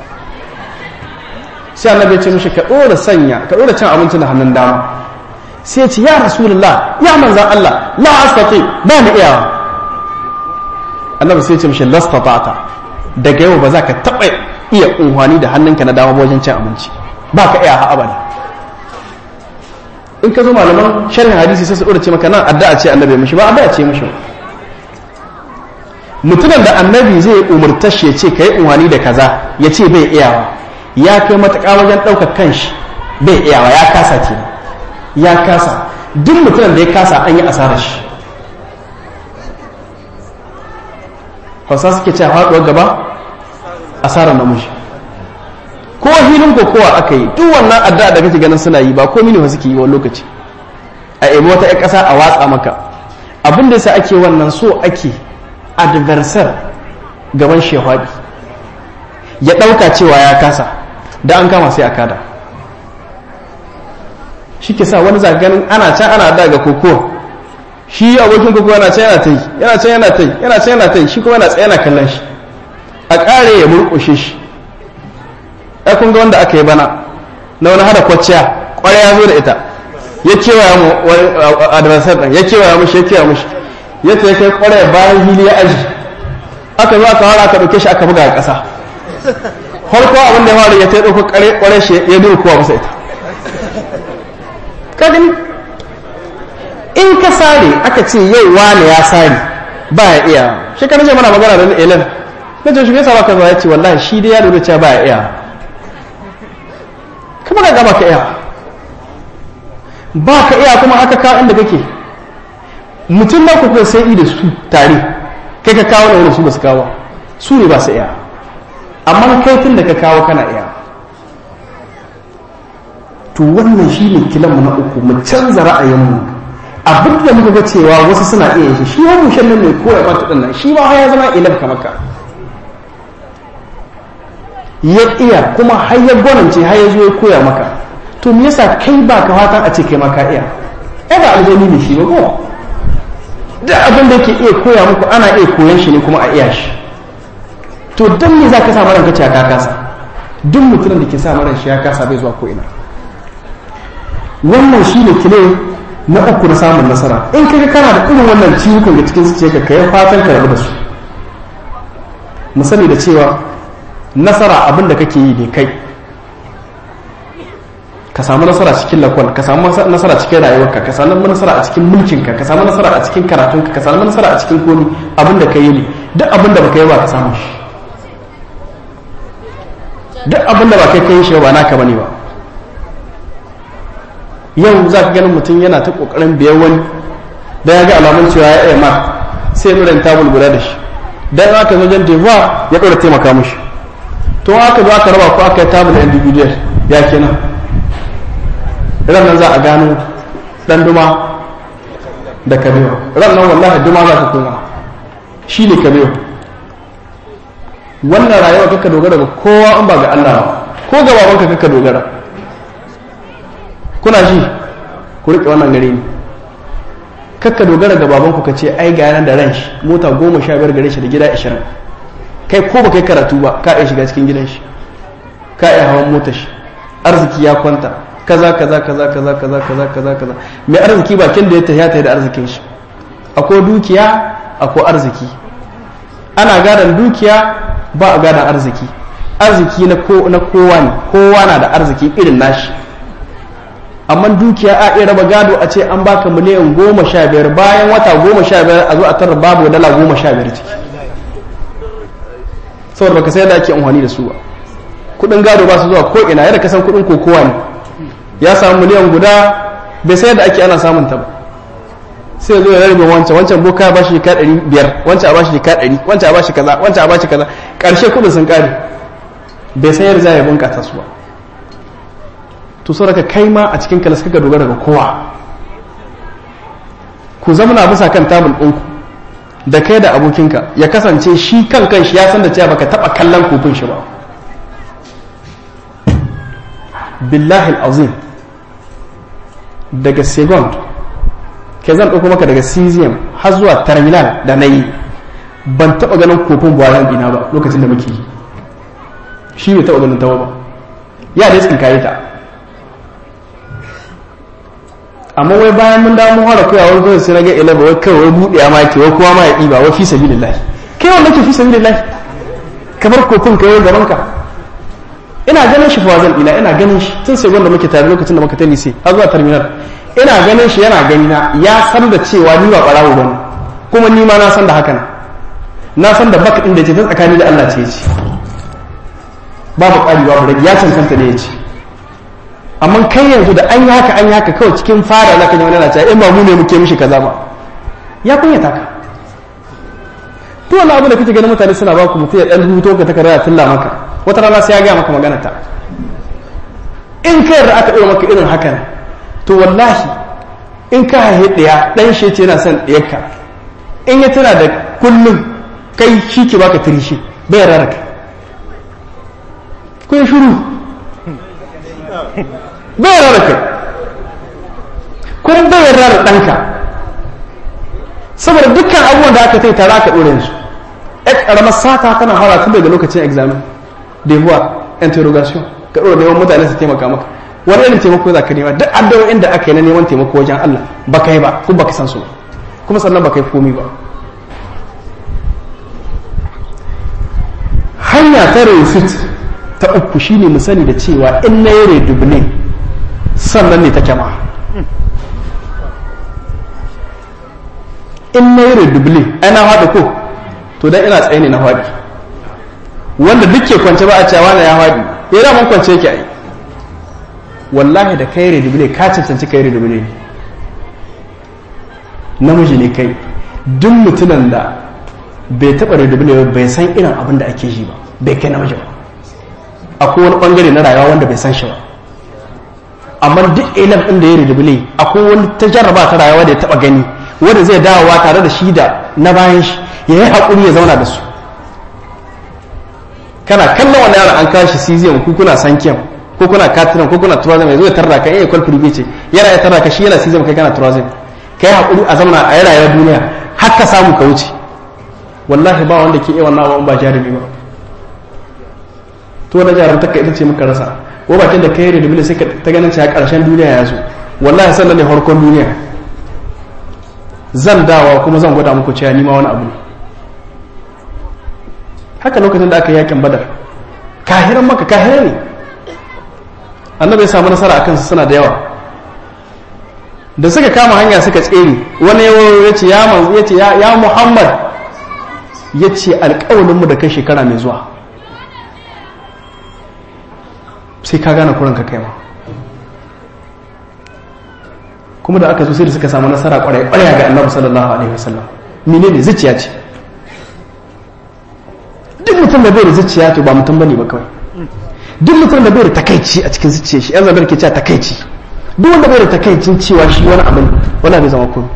sai annabi ya ce mishi ka ɗora sanya ka ɗora cin abinci da hannun dama sai ya ce ya rasulullah ya manzan Allah la astati ba ni iya annabi sai ya ce mishi lastata'ta daga yau ba za ka taɓa iya unhwani da hannunka na dama wajen cin abinci ba ka iya ha abada in ka zo malaman sharhin hadisi sai su ɗora ce maka nan addu'a ce annabi mishi ba addu'a ce mishi mutumin da annabi zai umurta shi ya ce ka yi unwani da kaza ya ce bai iyawa ya kai matuƙa wajen ɗaukar kanshi bai iyawa ya kasa ke ya kasa duk mutumin da ya kasa an yi asarar shi hausa suke cewa faɗuwar gaba asarar namiji ko hilin kokowa aka yi duk wannan addu'a da kake ganin suna yi ba ko mini suke yi wani lokaci a ebo wata 'yan ƙasa a watsa maka abin da yasa ake wannan so ake adversar gaban shehwaɗi ya ɗauka cewa ya kasa da an kama sai a kada shi ke sa wani zaganin ana can ana daga koko shi abokin koko yana can yana ta yi yana can yana ta yi yana can yana ta yi shi kuma yana tsaye yana kallon shi a ƙare ya murƙushe shi ya kun ga wanda aka yi bana na wani hada kwacciya ƙwarai ya zo da ita ya kewaya mu adversar ɗin ya kewaya mushi ya kewaya mushi ya ta kai ƙwarai bayan hili ya aji aka zo aka wara aka ɗauke shi aka buga a ƙasa farko abin da ya faru ya ta ɗauko ƙwarai shi ya duru kuwa masa ita kadin in ka sare aka ce yau wane ya sare ba ya iya shi ka nace mana magana da na elen na ce shi ya saba ka zuwa ya ce wallahi shi dai ya lura cewa ba ya iya kuma ka gaba ka iya ba ka iya kuma haka kawo inda kake mutum na kuka sai da su tare kai ka kawo da wani su ba su kawo su ne ba su iya amma kai tun da ka kawo kana iya to wannan shi ne kilanmu na uku mu canza ra'ayinmu abin da muka ga cewa wasu suna iya shi shi wani mushen nan ne koya ba ta nan shi ma ya zama ilan kamar ka ya iya kuma har ya gwanance har ya zo ya koya maka to me yasa kai ba ka fatan a ce kai ma ka iya ai ba aljani ne shi ba ko da abin da yake iya koya muku ana iya koyan shi ne kuma a iya shi to dan me za ka sa maran ka ce ka kasa duk mutumin da ke sa maran shi ya kasa bai zuwa ko ina wannan shi ne kile na uku na samun nasara in kaga kana da irin wannan ciwukan da cikin zuciya ka kai fatan ka rabu da su mu sani da cewa nasara abin da kake yi ne kai ka samu nasara cikin lakwal ka samu nasara cikin rayuwarka ka samu nasara a cikin mulkinka ka samu nasara a cikin karatunka ka samu nasara a cikin komi abin da ka yi ne duk abin da baka yi ba ka samu shi duk abin da ba kai kai shi ba naka bane ba yau za ka ganin mutum yana ta kokarin biyan wani da ya ga alamun cewa ya iya ma sai nuna tabul guda da shi dan aka zo jan devoir ya ɗora taimaka mushi to aka zo aka raba ko aka yi tabul individual ya kenan ran nan za a gano dan duma da kabewa ran nan wallahi duma za ka koma shi ne kabewa wannan rayuwa kaka dogara ga kowa in ba ga Allah ba ko ga babanka kaka dogara kuna ji ku riƙe wannan gare ni kakka dogara ga babanku ka ce ai ga yanar da ran shi mota goma sha biyar gare shi da gida ashirin kai ko ba kai karatu ba ka iya shiga cikin gidan shi ka iya hawan motar shi arziki ya kwanta kaza kaza kaza kaza kaza kaza kaza kaza mai arziki bakin da ya tafiya ta da arzikin shi akwai dukiya akwai arziki ana gadon dukiya ba a gadon arziki arziki na kowa ne kowa na da arziki irin nashi amma dukiya a iya raba gado a ce an baka miliyan goma sha biyar bayan wata goma sha biyar a zo a tarar babu dala goma sha biyar ciki saboda baka sai da ake amfani da su ba kudin gado ba su zuwa ko ina yadda kasan kudin kokowa ne ya samu miliyan guda bai sai da ake ana samun ta ba sai ya zo ya rarrabe wancan wancan boka ya bashi ka ɗari biyar wancan a bashi ka ɗari wancan a bashi kaza wancan a bashi kaza ƙarshe kudin sun ƙare bai san yadda za ya bunƙasa su ba to so daga kai ma a cikin kalas kaka dogara ga kowa ku zamana bisa kan tabul ɗinku da kai da abokinka ya kasance shi kan kan shi ya san da cewa baka taɓa kallon kofin shi ba billahi azim daga second ke zan ɗauko maka daga cesium har zuwa terminal da na yi ban taɓa ganin kofin buwaran ɗina ba lokacin da muke yi shi bai taɓa ganin tawa ba ya dai tsinkaye ta amma wai bayan mun dawo mun fara koya wani kawai sai na ga ilaba wai kawai wai buɗe ma ke wai kowa ma ya ɗiba wai fi sabilillah kai wanda ke fi sabilillah kamar kofin kai wai gaban ka ina ganin shi fawazan ina ina ganin shi tun sai wanda muke tare lokacin da muka ta lise har zuwa terminal ina ganin shi yana gani na ya san da cewa ni ba ɓarawo bane kuma ni ma na san da hakan na san da baka inda ce ta tsakani da Allah ce ce babu ƙari babu rage ya cancanta ne ya ce amma kai yanzu da an yi haka an yi haka kawai cikin fara za ka ji wani na cewa in ba mu ne muke mishi kaza ba ya kunyata ka to wani abu da kake ganin mutane suna ba ku mutum ya ɗan rubuto ka takarda ya tulla maka wata rana sai ya gaya maka magana ta in kai yarda aka ɗora maka irin hakan to wallahi in ka haihe ɗaya ɗan shi ce yana son ɗiyarka in ya tana da kullum kai shi ke baka tirishi bai raraka kun shuru bai raraka kun bai rarra ɗanka saboda dukkan abubuwan da aka tare aka ɗore su ya ƙaramar sata tana fara tun daga lokacin examen devoir interrogation ka ɗora neman mutane su taimaka maka wani irin taimako za ka nema duk addu'o'in da aka yi na neman taimako wajen Allah ba ka yi ba kuma ba ka san su ba kuma sannan ba ka yi komi ba hanya ta refit ta uku shine mu sani da cewa in na yi redubne sannan ne ta kyama in na yi redubne ai na haɗu ko to dan ina tsaye ne na haɗi wanda duk ke kwance ba a cewa na ya haɗi ya da man kwance yake ai wallahi da kai redubne ka cancanci kai redubne namiji ne kai duk mutumin da bai taɓa redubne ba bai san irin abin da ake yi ba bai kai namiji ba akwai wani bangare na rayuwa wanda bai san shi ba amma duk ilam ɗin da ya redubne akwai wani ta jarraba ta rayuwa da ya taɓa gani wanda zai dawowa tare da shi da na bayan shi ya yi haƙuri ya zauna da su kana kallon wani yaron an kashi cesium ko kuna sankiyan ko kuna katinan ko kuna turazim ya zo ya tarra ka iya kwal firbi ce yana ya tarra ka shi yana cesium kai kana turazim kai haƙuri a zauna a yi rayuwar duniya har ka samu ka wuce wallahi ba wanda ke iya wannan abubuwan ba jarumi ba to na jarum taka ita ce muka rasa ko bakin da kai da sai ka ta ganin cewa karshen duniya ya zo wallahi sallan ne farkon duniya zan dawa kuma zan gwada muku cewa ni ma wani abu ne haka lokacin da aka yi yakin badar kahiran maka kahiran ne annabi ya samu nasara akan su suna da yawa da suka kama hanya suka tsere wani ya ce ya manzo ya ce ya muhammad ya ce alƙawalinmu da kai shekara mai zuwa sai ka gane kuranka kai ma kuma da aka zo sai da suka samu nasara kwarai kwarai ga annabi sallallahu alaihi wasallam menene zuciya ce duk mutum da bai da zuciya to ba mutum bane ba kawai duk mutum da bai da takaici a cikin zuciyar shi yan zabar ke cewa takaici duk wanda bai da takaicin cewa shi wani abu ne wala bai zama kuma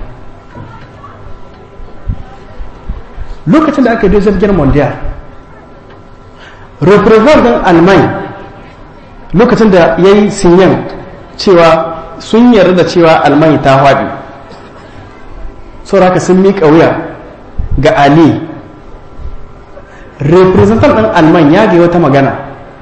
lokacin da aka yi zargin mondial represent din alman lokacin da ya yi sinyan cewa sun yarda da cewa alman ta haɗi sauraka sun miƙa wuya ga ali representant ɗin alman ya ga wata magana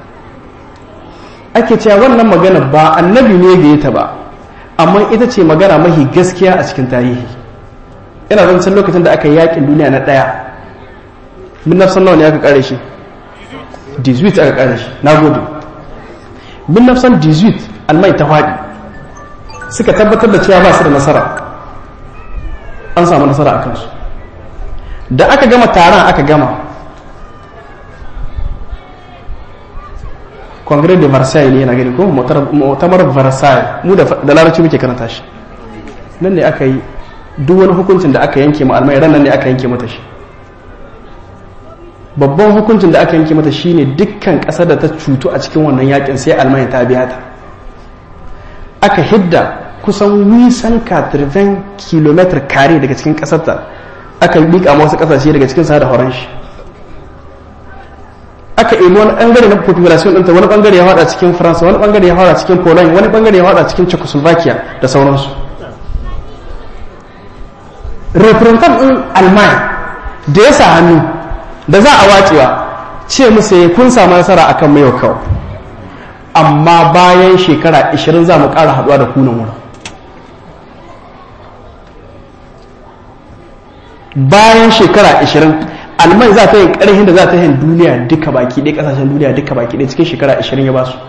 ake cewa wannan magana ba annabi ne ga ta ba amma ita ce magana mahi gaskiya a cikin tarihi ina zancen lokacin da aka yi yakin duniya na ɗaya min nafsan nawa ne aka kare shi 18 aka kare shi na gode min nafsan 18 almai ta faɗi suka tabbatar da cewa ba su da nasara an samu nasara a kansu da aka gama taron aka gama congrès de versailles ne yana gani ko mutamar versailles mu da larabci muke karanta shi nan ne aka yi duk wani hukuncin da aka yanke ma almai ran nan ne aka yanke mata shi babban hukuncin da aka yanke mata shine dukkan ƙasar da ta cutu a cikin wannan yakin sai almanya ta biya ta aka hidda kusan wisan katirven kilometer kare daga cikin ƙasarta aka liƙa wasu ƙasashe daga cikin sa da horon shi aka ɗebi wani ɓangare na population ɗinta wani ɓangare ya haɗa cikin faransa wani ɓangare ya haɗa cikin poland wani ɓangare ya haɗa cikin czechoslovakia da sauransu representant ɗin alman da ya sa hannu da za a wacewa ce musu ya kun samu nasara akan mai kawai amma bayan shekara 20 za mu ƙara haɗuwa da kunan wurin bayan shekara 20 alman za ta yi ƙarhin da za ta yin duniya duka baki ɗaya ƙasashen duniya duka baki ɗaya cikin shekara 20 ya ba su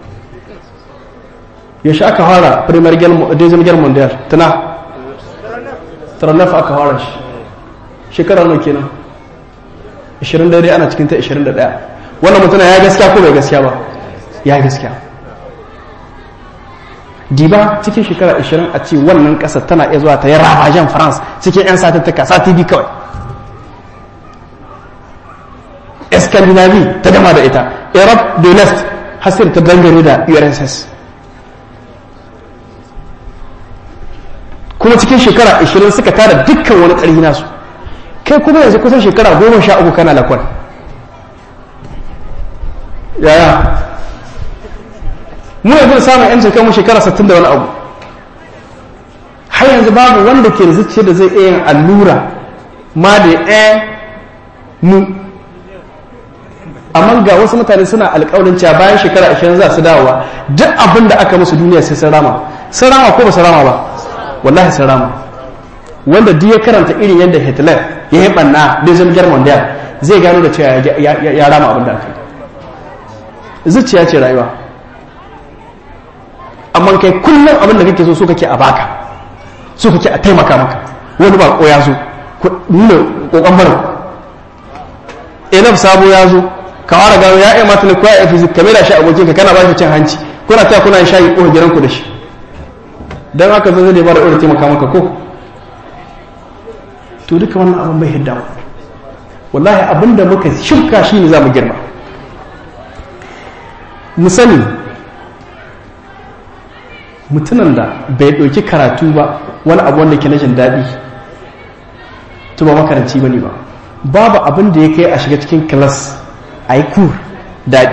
yaushe aka fara premier deuxième guerre mondial tana tarannafa aka fara shi shekara nawa kenan 20 dare ana cikin ta 21 wannan mutuna ya gaskiya ko bai gaskiya ba ya gaskiya diba cikin shekara 20 a ce wannan kasar tana iya zuwa ta yi ravajen france cikin 'yan satattaka sati biyu kawai scandinavie ta gama da ita europe de l'est hasir ta dangane da urss kuma cikin shekara 20 suka tara dukkan wani ƙarfi nasu kai kuma yanzu kusan shekara goma sha uku kana lakwal yaya mu yanzu samun yancin kanmu shekara 60 da wani abu har yanzu babu wanda ke da zuciya da zai iya yin allura ma da ɗaya mu amma ga wasu mutane suna alƙawarin cewa bayan shekara 20 za su dawowa duk abin da aka musu duniya sai sun rama sun rama ko ba su rama ba wallahi sun rama wanda duk ya karanta irin yadda hitler ya yi banna da zama german da zai gano da cewa ya rama abin da aka yi zuciya ce rayuwa amma kai kullum abin da kake so so kake a baka so kake a taimaka maka wani ba ko ya zo nuna kokon barin enaf sabo ya zo ka wara gano ya yi mata ko ya yi fizik ka da shi abokin ka kana ba shi cin hanci kuna ta kuna shayi ko gidan ku da shi dan haka zai zai ba da irin taimaka maka ko to duka wannan abin bai hidda wallahi abin da muka shuka shi ne za mu girma mu sani mutumin da bai ɗauki karatu ba wani abu wanda ke na jin daɗi to ba makaranci ba ne ba babu abin da ya kai a shiga cikin kilas a yi kur daɗi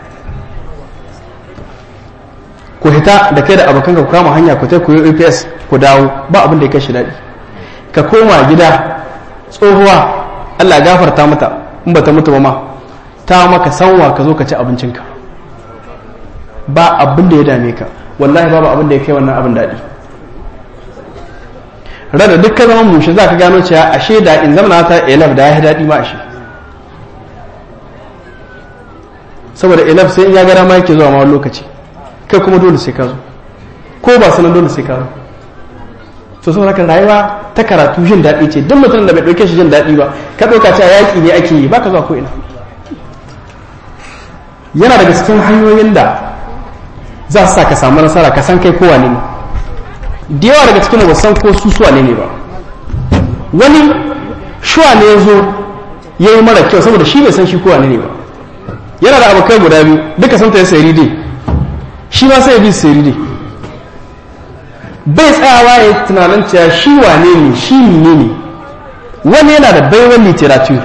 ku hita da kai da abokan ku kama hanya ku ta koyo aps ku dawo ba abin da ya kai shi daɗi ka koma gida tsohuwa allah gafarta mata in ba ta mutu ba ma ta maka sanwa ka zo ka ci abincinka ba abin da ya dame ka wallahi babu abin da ya kai wannan abin daɗi rada duk ka zama mushe za ka gano cewa ashe da in zama ta elaf da ya yi daɗi ma ashe saboda elaf sai in ya gara ma yake zuwa ma wani lokaci kai kuma dole sai ka zo ko ba sanan dole sai ka zo to saboda haka rayuwa ta karatu jin daɗi ce duk mutum da bai ɗauke shi jin daɗi ba ka ɗauka cewa yaƙi ne ake yi ba ka zuwa ko ina yana daga cikin hanyoyin da za su sa ka samu nasara ka san kai kowa ne da yawa daga cikin ba san ko su suwa ne ba wani shuwa ne ya zo ya yi mara kyau saboda shi bai san shi kowa ne ba yana da abokai guda biyu duka sun ta yi sayari dai shi ma sai ya bi sayari dai bai tsayawa ya tunanin cewa shi wane ne shi ne ne wani yana da baiwar literature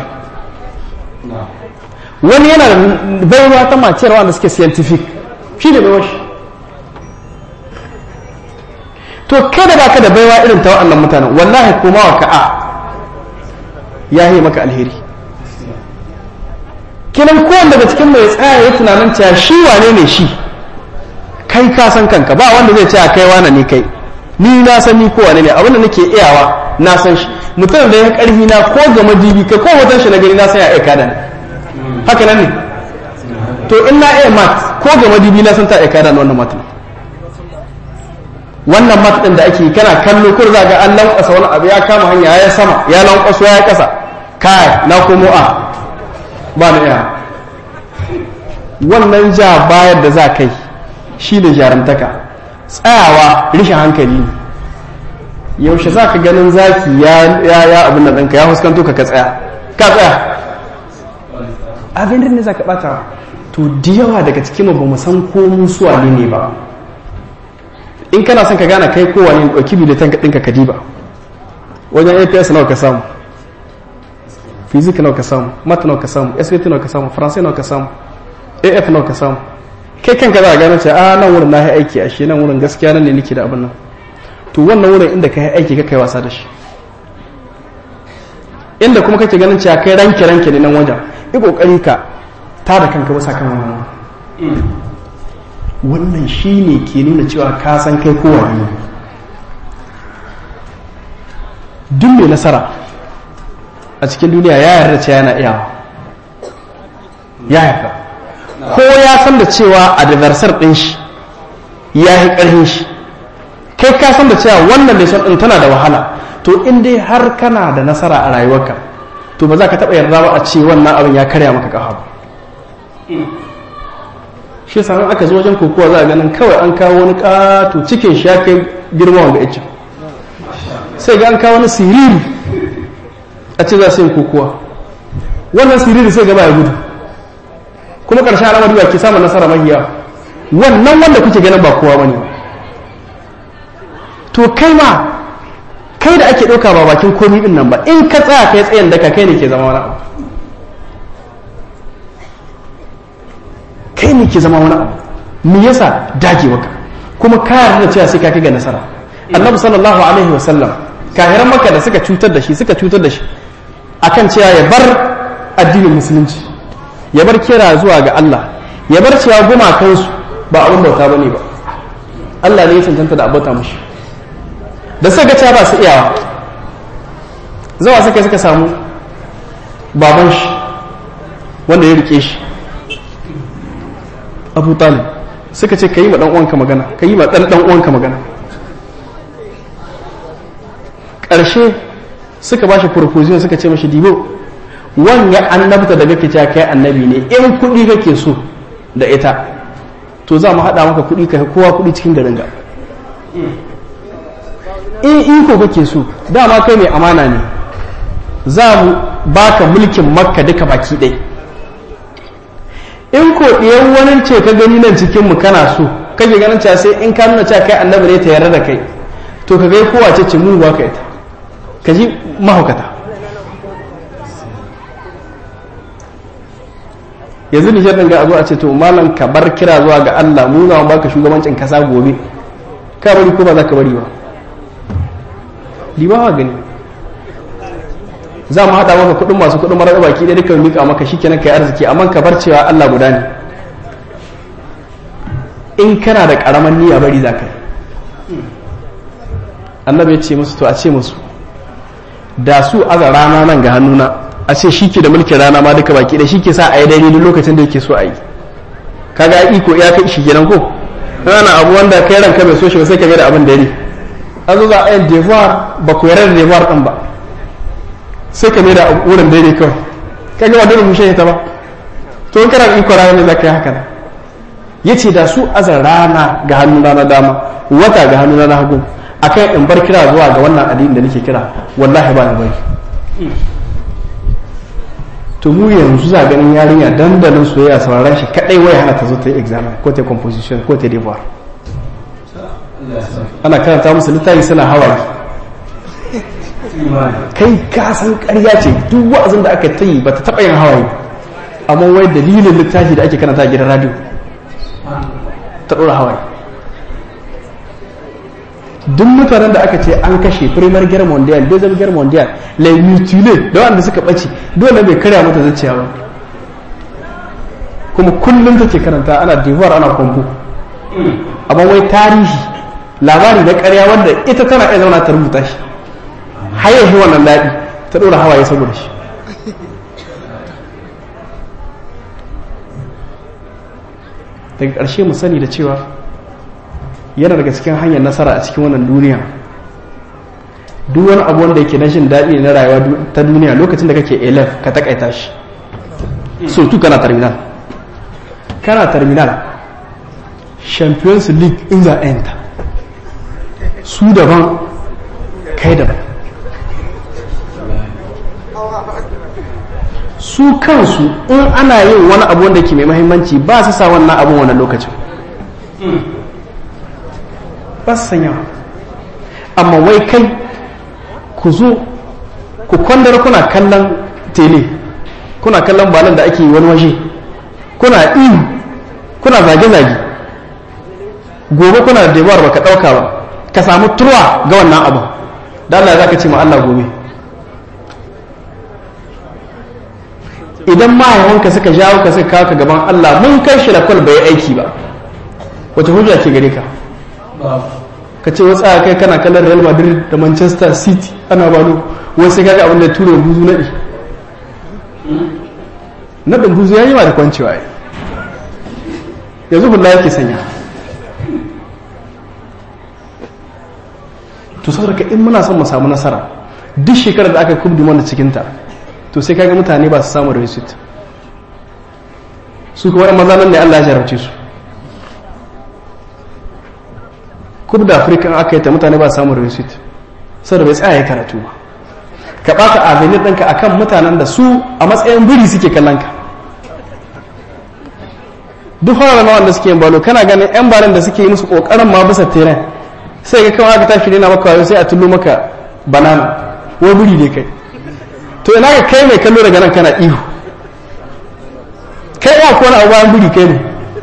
wani yana da baiwa ta maciyar wanda suke scientific shi ne baiwar shi to kada ba ka da baiwa irin ta waɗannan mutanen wallahi koma wa ka'a ya yi maka alheri kinan kowane daga cikin mai tsaya ya tunanin cewa shi wane ne shi kai ka san kanka ba wanda zai ce a kai wane ne kai ni na san ni ko wane ne abinda nake iyawa na san shi mutum da ya karfi na ko ga madibi kai ko hoton shi na gani na san ya aika da ni haka nan ne to in na iya mat ko ga madibi na san ta aika da wannan mat wannan mat din da ake kana kallo kur za ga an lankwasa wani abu ya kama hanya ya sama ya lankwaso ya kasa kai na komo a ba na iya wannan ja bayar da za kai shi ne jarumtaka tsayawa rishin hankali ne yaushe za ka ganin zaki ya ya abin da ɗanka ya huskanto ka ka tsaya ka tsaya abin ne za ka ɓata to da yawa daga cikin ba mu san ko musuwa ne ne ba in kana son ka gane kai kowa ne ɗauki biletan ɗinka ka diba wajen aps nawa ka samu fizik nawa ka samu mat nawa ka samu svt nawa ka samu faransai nawa ka samu af nawa ka samu kai kanka za a gane ce a nan wurin na yi aiki a shi nan wurin gaskiya nan ne nake da abin nan to wannan wurin inda ka yi aiki ka kai wasa da shi inda kuma kake ganin cewa kai ranke ranke ne nan wajen yi kokari ka ta da kanka wasa kan wannan wannan shi ne ke nuna cewa ka san kai kowa ne duk mai nasara a cikin duniya ya yarda cewa yana iyawa ya yarda ko ya san da cewa adversar ɗin shi ya yi ƙarfin shi kai ka san da cewa wannan da ɗin tana da wahala to in dai har kana da nasara a rayuwarka to ba za ka taɓa yarda ba a ce wannan abin ya karya maka ƙafa ba shi yasa aka zo wajen kokowa za a ganin kawai an kawo wani ƙato cikin shi ya kai girma wanga icin sai ga an kawo wani siriri a ce za su yi kokowa wannan siriri sai gaba ya gudu kuma ƙarshen al'amari ba ke samun nasara mahiya wannan wanda kuke ganin ba kowa bane to kai ma kai da ake ɗauka ba bakin komi ɗin nan ba in ka tsaya kai tsayin daka kai ne ke zama wani abu kai ne ke zama wani abu me yasa dage maka kuma ka yarda da cewa sai ka kai ga nasara annabi sallallahu alaihi wasallam kahiran maka da suka cutar da shi suka cutar da shi akan cewa ya bar addinin musulunci ya bar kira zuwa ga Allah ya bar cewa gumakansu ba abin bauta bane ba Allah ne ya cancanta da abota mushi da suka ga cewa ba su iyawa zawa suka suka samu baban shi wanda ya rike shi abu talib suka ce ka yi ma ɗan uwanka magana ka yi ma ɗan ɗan uwanka magana ƙarshe suka ba shi proposition suka ce mashi dibo wanya annabta da kake cewa kai annabi ne in kuɗi kake so da ita to za mu haɗa maka kuɗi ka kowa kuɗi cikin garin ga in iko kake so dama kai mai amana ne za mu baka mulkin makka duka baki ɗaya in ko ɗiyan wani ce ka gani nan cikin mu kana so kake ganin cewa sai in ka nuna cewa kai annabi ne ta yarda da kai to ka gai kowa ce ce mu ba ka ita ka ji mahaukata yanzu nijar ɗin ga a zo a ce to malam ka bar kira zuwa ga Allah mu za mu baka shugabancin kasa gobe ka bari ko ba za ka bari ba libawa gani za mu haɗa maka kuɗin masu kuɗin marar baki ɗaya duka mika maka shi kenan kai arziki amma ka bar cewa Allah guda ne in kana da ƙaramin niyya bari za ka yi annabi ya ce musu to a ce musu da su aza rana nan ga hannuna a ce shi ke da mulkin rana ma duka baki ɗaya shi ke sa a yi daidai duk lokacin da yake so a yi kaga iko ya kai shi kenan ko rana abu wanda kai ranka bai so shi ba sai ka mai da abin dare an zo za a yin devoir ba ku yarda da devoir ɗin ba sai ka mai da wurin daidai kawai ka ga wadda rumushe ta ba to in kana iko rana ne za ka yi haka ya ce da su azar rana ga hannu na dama wata ga hannu na hagu akan in bar kira zuwa ga wannan addini da nake kira wallahi ba na bari to mu yanzu za ganin yarinya dandalin soyayya sauraron shi kadai waya hana ta zo ta yi examen ko ta composition ko ta devoir ana karanta musu littafi suna hawaye kai ka san ƙarya ce duk wa'azin da aka ta yi ba ta taɓa yin hawaye amma wai dalilin littafi da ake karanta a gidan radio ta ɗora hawaye duk mutanen da aka ce an kashe primar guerre mondial deuxième guerre mondial les mutilés da wanda suka ɓace dole bai karya mata zuciya ba kuma kullum take karanta ana devoir ana kwambo amma wai tarihi labari na ƙarya wanda ita tana iya zauna ta rubuta shi har yanzu wannan daɗi ta ɗora hawaye saboda shi daga ƙarshe mu sani da cewa yana daga cikin hanyar nasara a cikin wannan duniya duk wani abu wanda yake na jin daɗi na rayuwa ta duniya lokacin da kake elef ka takaita shi so tu kana terminal kana terminal champions league in the end su daban kai daban su kansu in ana yin wani abu wanda ke mai mahimmanci ba su sa wannan abun wannan lokacin ba su sanya amma wai kai ku zo ku kwandar kuna kallon tele kuna kallon balon da ake wani waje kuna ihu kuna zage-zage gobe kuna da debuwar baka ɗauka ba ka samu turwa ga wannan abu da Allah za ka ce ma Allah gobe idan mahaifanka suka jawo ka suka kawo ka gaban Allah mun kai shi da kwal bai aiki ba wace hujja ke gare ka ka ce wasu kai kana kallon real madrid da manchester city ana bano wasu kaga abin da tura buzu naɗi naɗin buzu ya yi ma da kwancewa ya yanzu hula yake sanya to saboda ka in muna son mu samu nasara duk shekarar da aka kubdi mana cikinta to sai kaga mutane ba su samu receipt su kuma maza nan ne Allah ya jarabce su kub da afirka aka yi ta mutane ba samun receipt saboda bai tsaya ya karatu ba ka ɓata avenir ɗinka a kan mutanen da su a matsayin biri suke kallon ka duk fara na wanda suke yin balo kana ganin yan balin da suke yi musu ƙoƙarin ma bisa teren sai ga kawai aka tashi nuna maka wayo sai a tullo maka banana wai buri ne kai to ina ga kai mai kallo daga nan kana ihu kai ya kona a bayan buri kai ne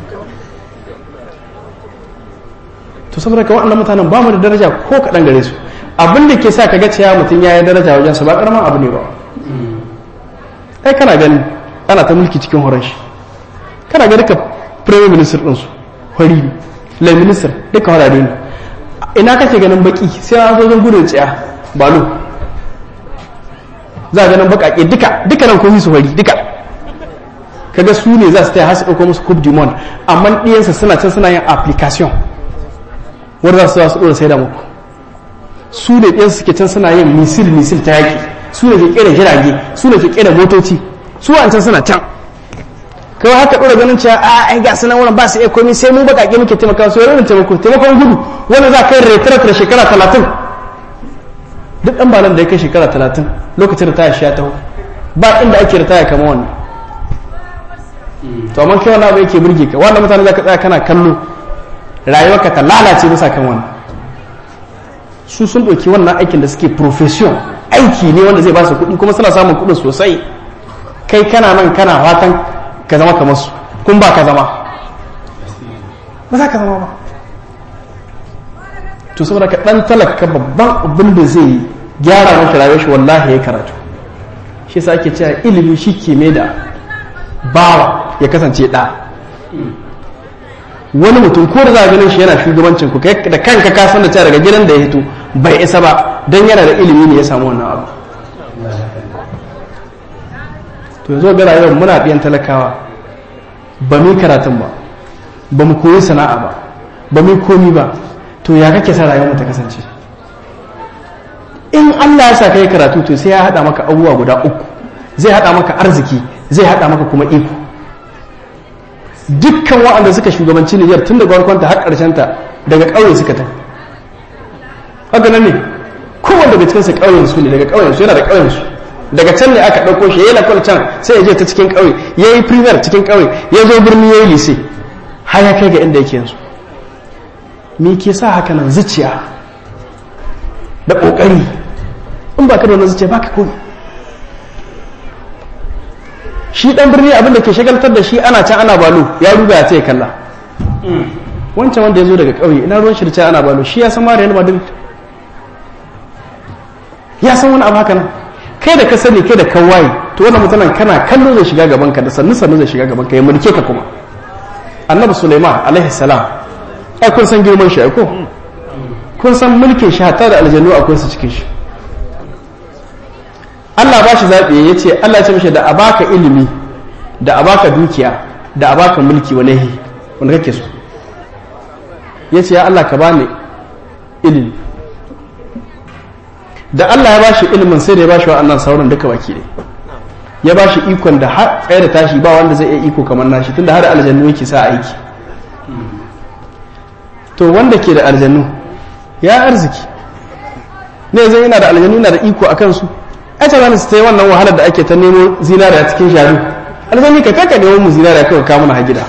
to saboda ka waɗannan mutanen ba mu da daraja ko kaɗan gare su abin da ke sa ka ga cewa mutum ya yi daraja wajen su ba ƙaramin abu ne ba ai kana gani ana ta mulki cikin horon shi kana ga duka prime minister ɗinsu hori lai minister duka horare ne ina kake ganin baki sai an zo zan gudun tsaya balo za a ganin bakake duka duka nan kun su hori duka kaga su ne za su taya hasu ɗauko musu coupe du monde amma ɗiyansa suna can suna yin application wanda za su su ɗora sai da muku su ne ɗiyansa suke can suna yin misil misil ta yaƙi su ne ke kera jirage su ne ke kera motoci su a can suna can kawai haka ɗora ganin cewa a ai ga sunan wurin ba su iya komi sai mu baƙaƙe muke taimaka su wani taimako taimakon gudu wanda za ka yi retirat da shekara talatin duk ɗan balan da ya kai shekara talatin lokacin da taya shi ya taho ba inda ake ritaya kama wannan to amma kai wannan abu yake burge ka wannan mutane za ka tsaya kana kallo rayuwarka ta lalace bisa kan wannan su sun ɗauki wannan aikin da suke profession aiki ne wanda zai ba su kuɗi kuma suna samun kuɗin sosai kai kana nan kana fatan ka zama kamar su kun ba ka zama ba za ka zama ba to saboda ka ɗan talaka babban abin da zai gyara maka rayuwar shi wallahi ya karatu shi sa ake cewa ilimi shi ke mai da bawa ya kasance ɗa wani mutum ko da za a ganin shi yana shugabancin ku da kanka ka san da cewa daga gidan da ya hito bai isa ba don yana da ilimi ne ya samu wannan abu to yanzu ga rayuwar muna biyan talakawa ba mu karatun ba ba mu koyi sana'a ba ba mu komi ba to ya kake sa rayuwar ta kasance in Allah ya sa kai karatu to sai ya hada maka abubuwa guda uku zai hada maka arziki zai hada maka kuma iko dukkan waɗanda suka shugabanci Nijar tun daga farkonta har ƙarshen ta daga ƙauye suka ta haka nan ne kowanne daga cikin su ƙauyen su ne daga ƙauyen su yana da ƙauyen su daga can ne aka ɗauko shi yayi lakwal can sai ya je ta cikin ƙauye yayi premier cikin ƙauye ya zo birni yayi lise har ya kai ga inda yake yanzu me ke sa haka nan zuciya da ƙoƙari in ba ka da wannan zuciya ba ka komi shi ɗan birni abin da ke shagaltar da shi ana can ana balo ya ruga ya ce kalla wancan wanda ya zo daga ƙauye ina ruwan shirce ana balo shi ya san ma Real Madrid ya san wani abu haka nan kai da ka sani kai da ka waye to wannan mutanen kana kallo zai shiga gaban ka da sannu sannu zai shiga gaban ka ya mulke ka kuma annabi Sulaiman alaihi salam ai kun san girman shi ai ko kun san mulkin shi hatta da aljannu akwai su cikin shi Allah ba shi zaɓi ya ce Allah ce mishi da a baka ilimi da a baka dukiya da a baka mulki wani hi wanda kake so ya ce ya Allah ka bani ilimi da Allah ya ba shi ilimin sai da ya ba shi wa'annan sauran duka baki ne ya ba shi ikon da har tsaye da tashi ba wanda zai iya iko kamar nashi tunda har aljannu yake sa aiki to wanda ke da aljannu ya arziki ne zai yana da aljannu yana da iko a kansu ai ta su ta yi wannan wahalar da ake ta nemo zinariya cikin sharu aljanni ka kaka nemo mu zinariya kawai kawo mana gida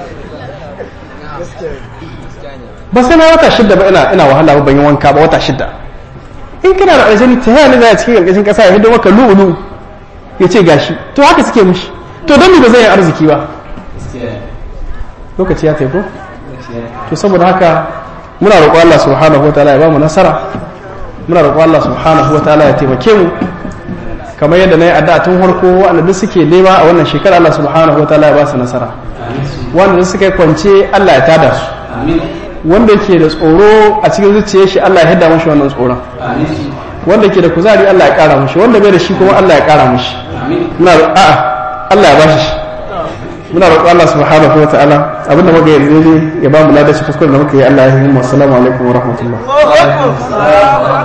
ba sai na wata shidda ba ina ina wahala ba ban yi wanka ba wata shidda in kana da aljanni ta yana zai cikin karkashin kasa ya hido maka lu'ulu ya ce gashi to haka suke mishi to don ba zai yi arziki ba lokaci ya taiko to saboda haka muna roƙo Allah subhanahu wa ta'ala ya ba mu nasara muna roƙo Allah subhanahu wa ta'ala ya taimake mu kamar yadda na yi addu'a tun farko wanda duk suke nema a wannan shekara Allah subhanahu wa ta'ala ya ba su nasara wanda duk suka yi kwance Allah ya tada su wanda ke da tsoro a cikin zuciyar shi Allah ya hidda mashi wannan tsoron wanda ke da kuzari Allah ya kara mashi wanda bai da shi kuma Allah ya kara mashi muna a'a Allah ya bashi shi muna roƙo Allah subhanahu wa ta'ala abinda muka yi ne ya ba mu ladashi kuskure da muka yi Allah ya yi mu assalamu alaikum wa rahmatullah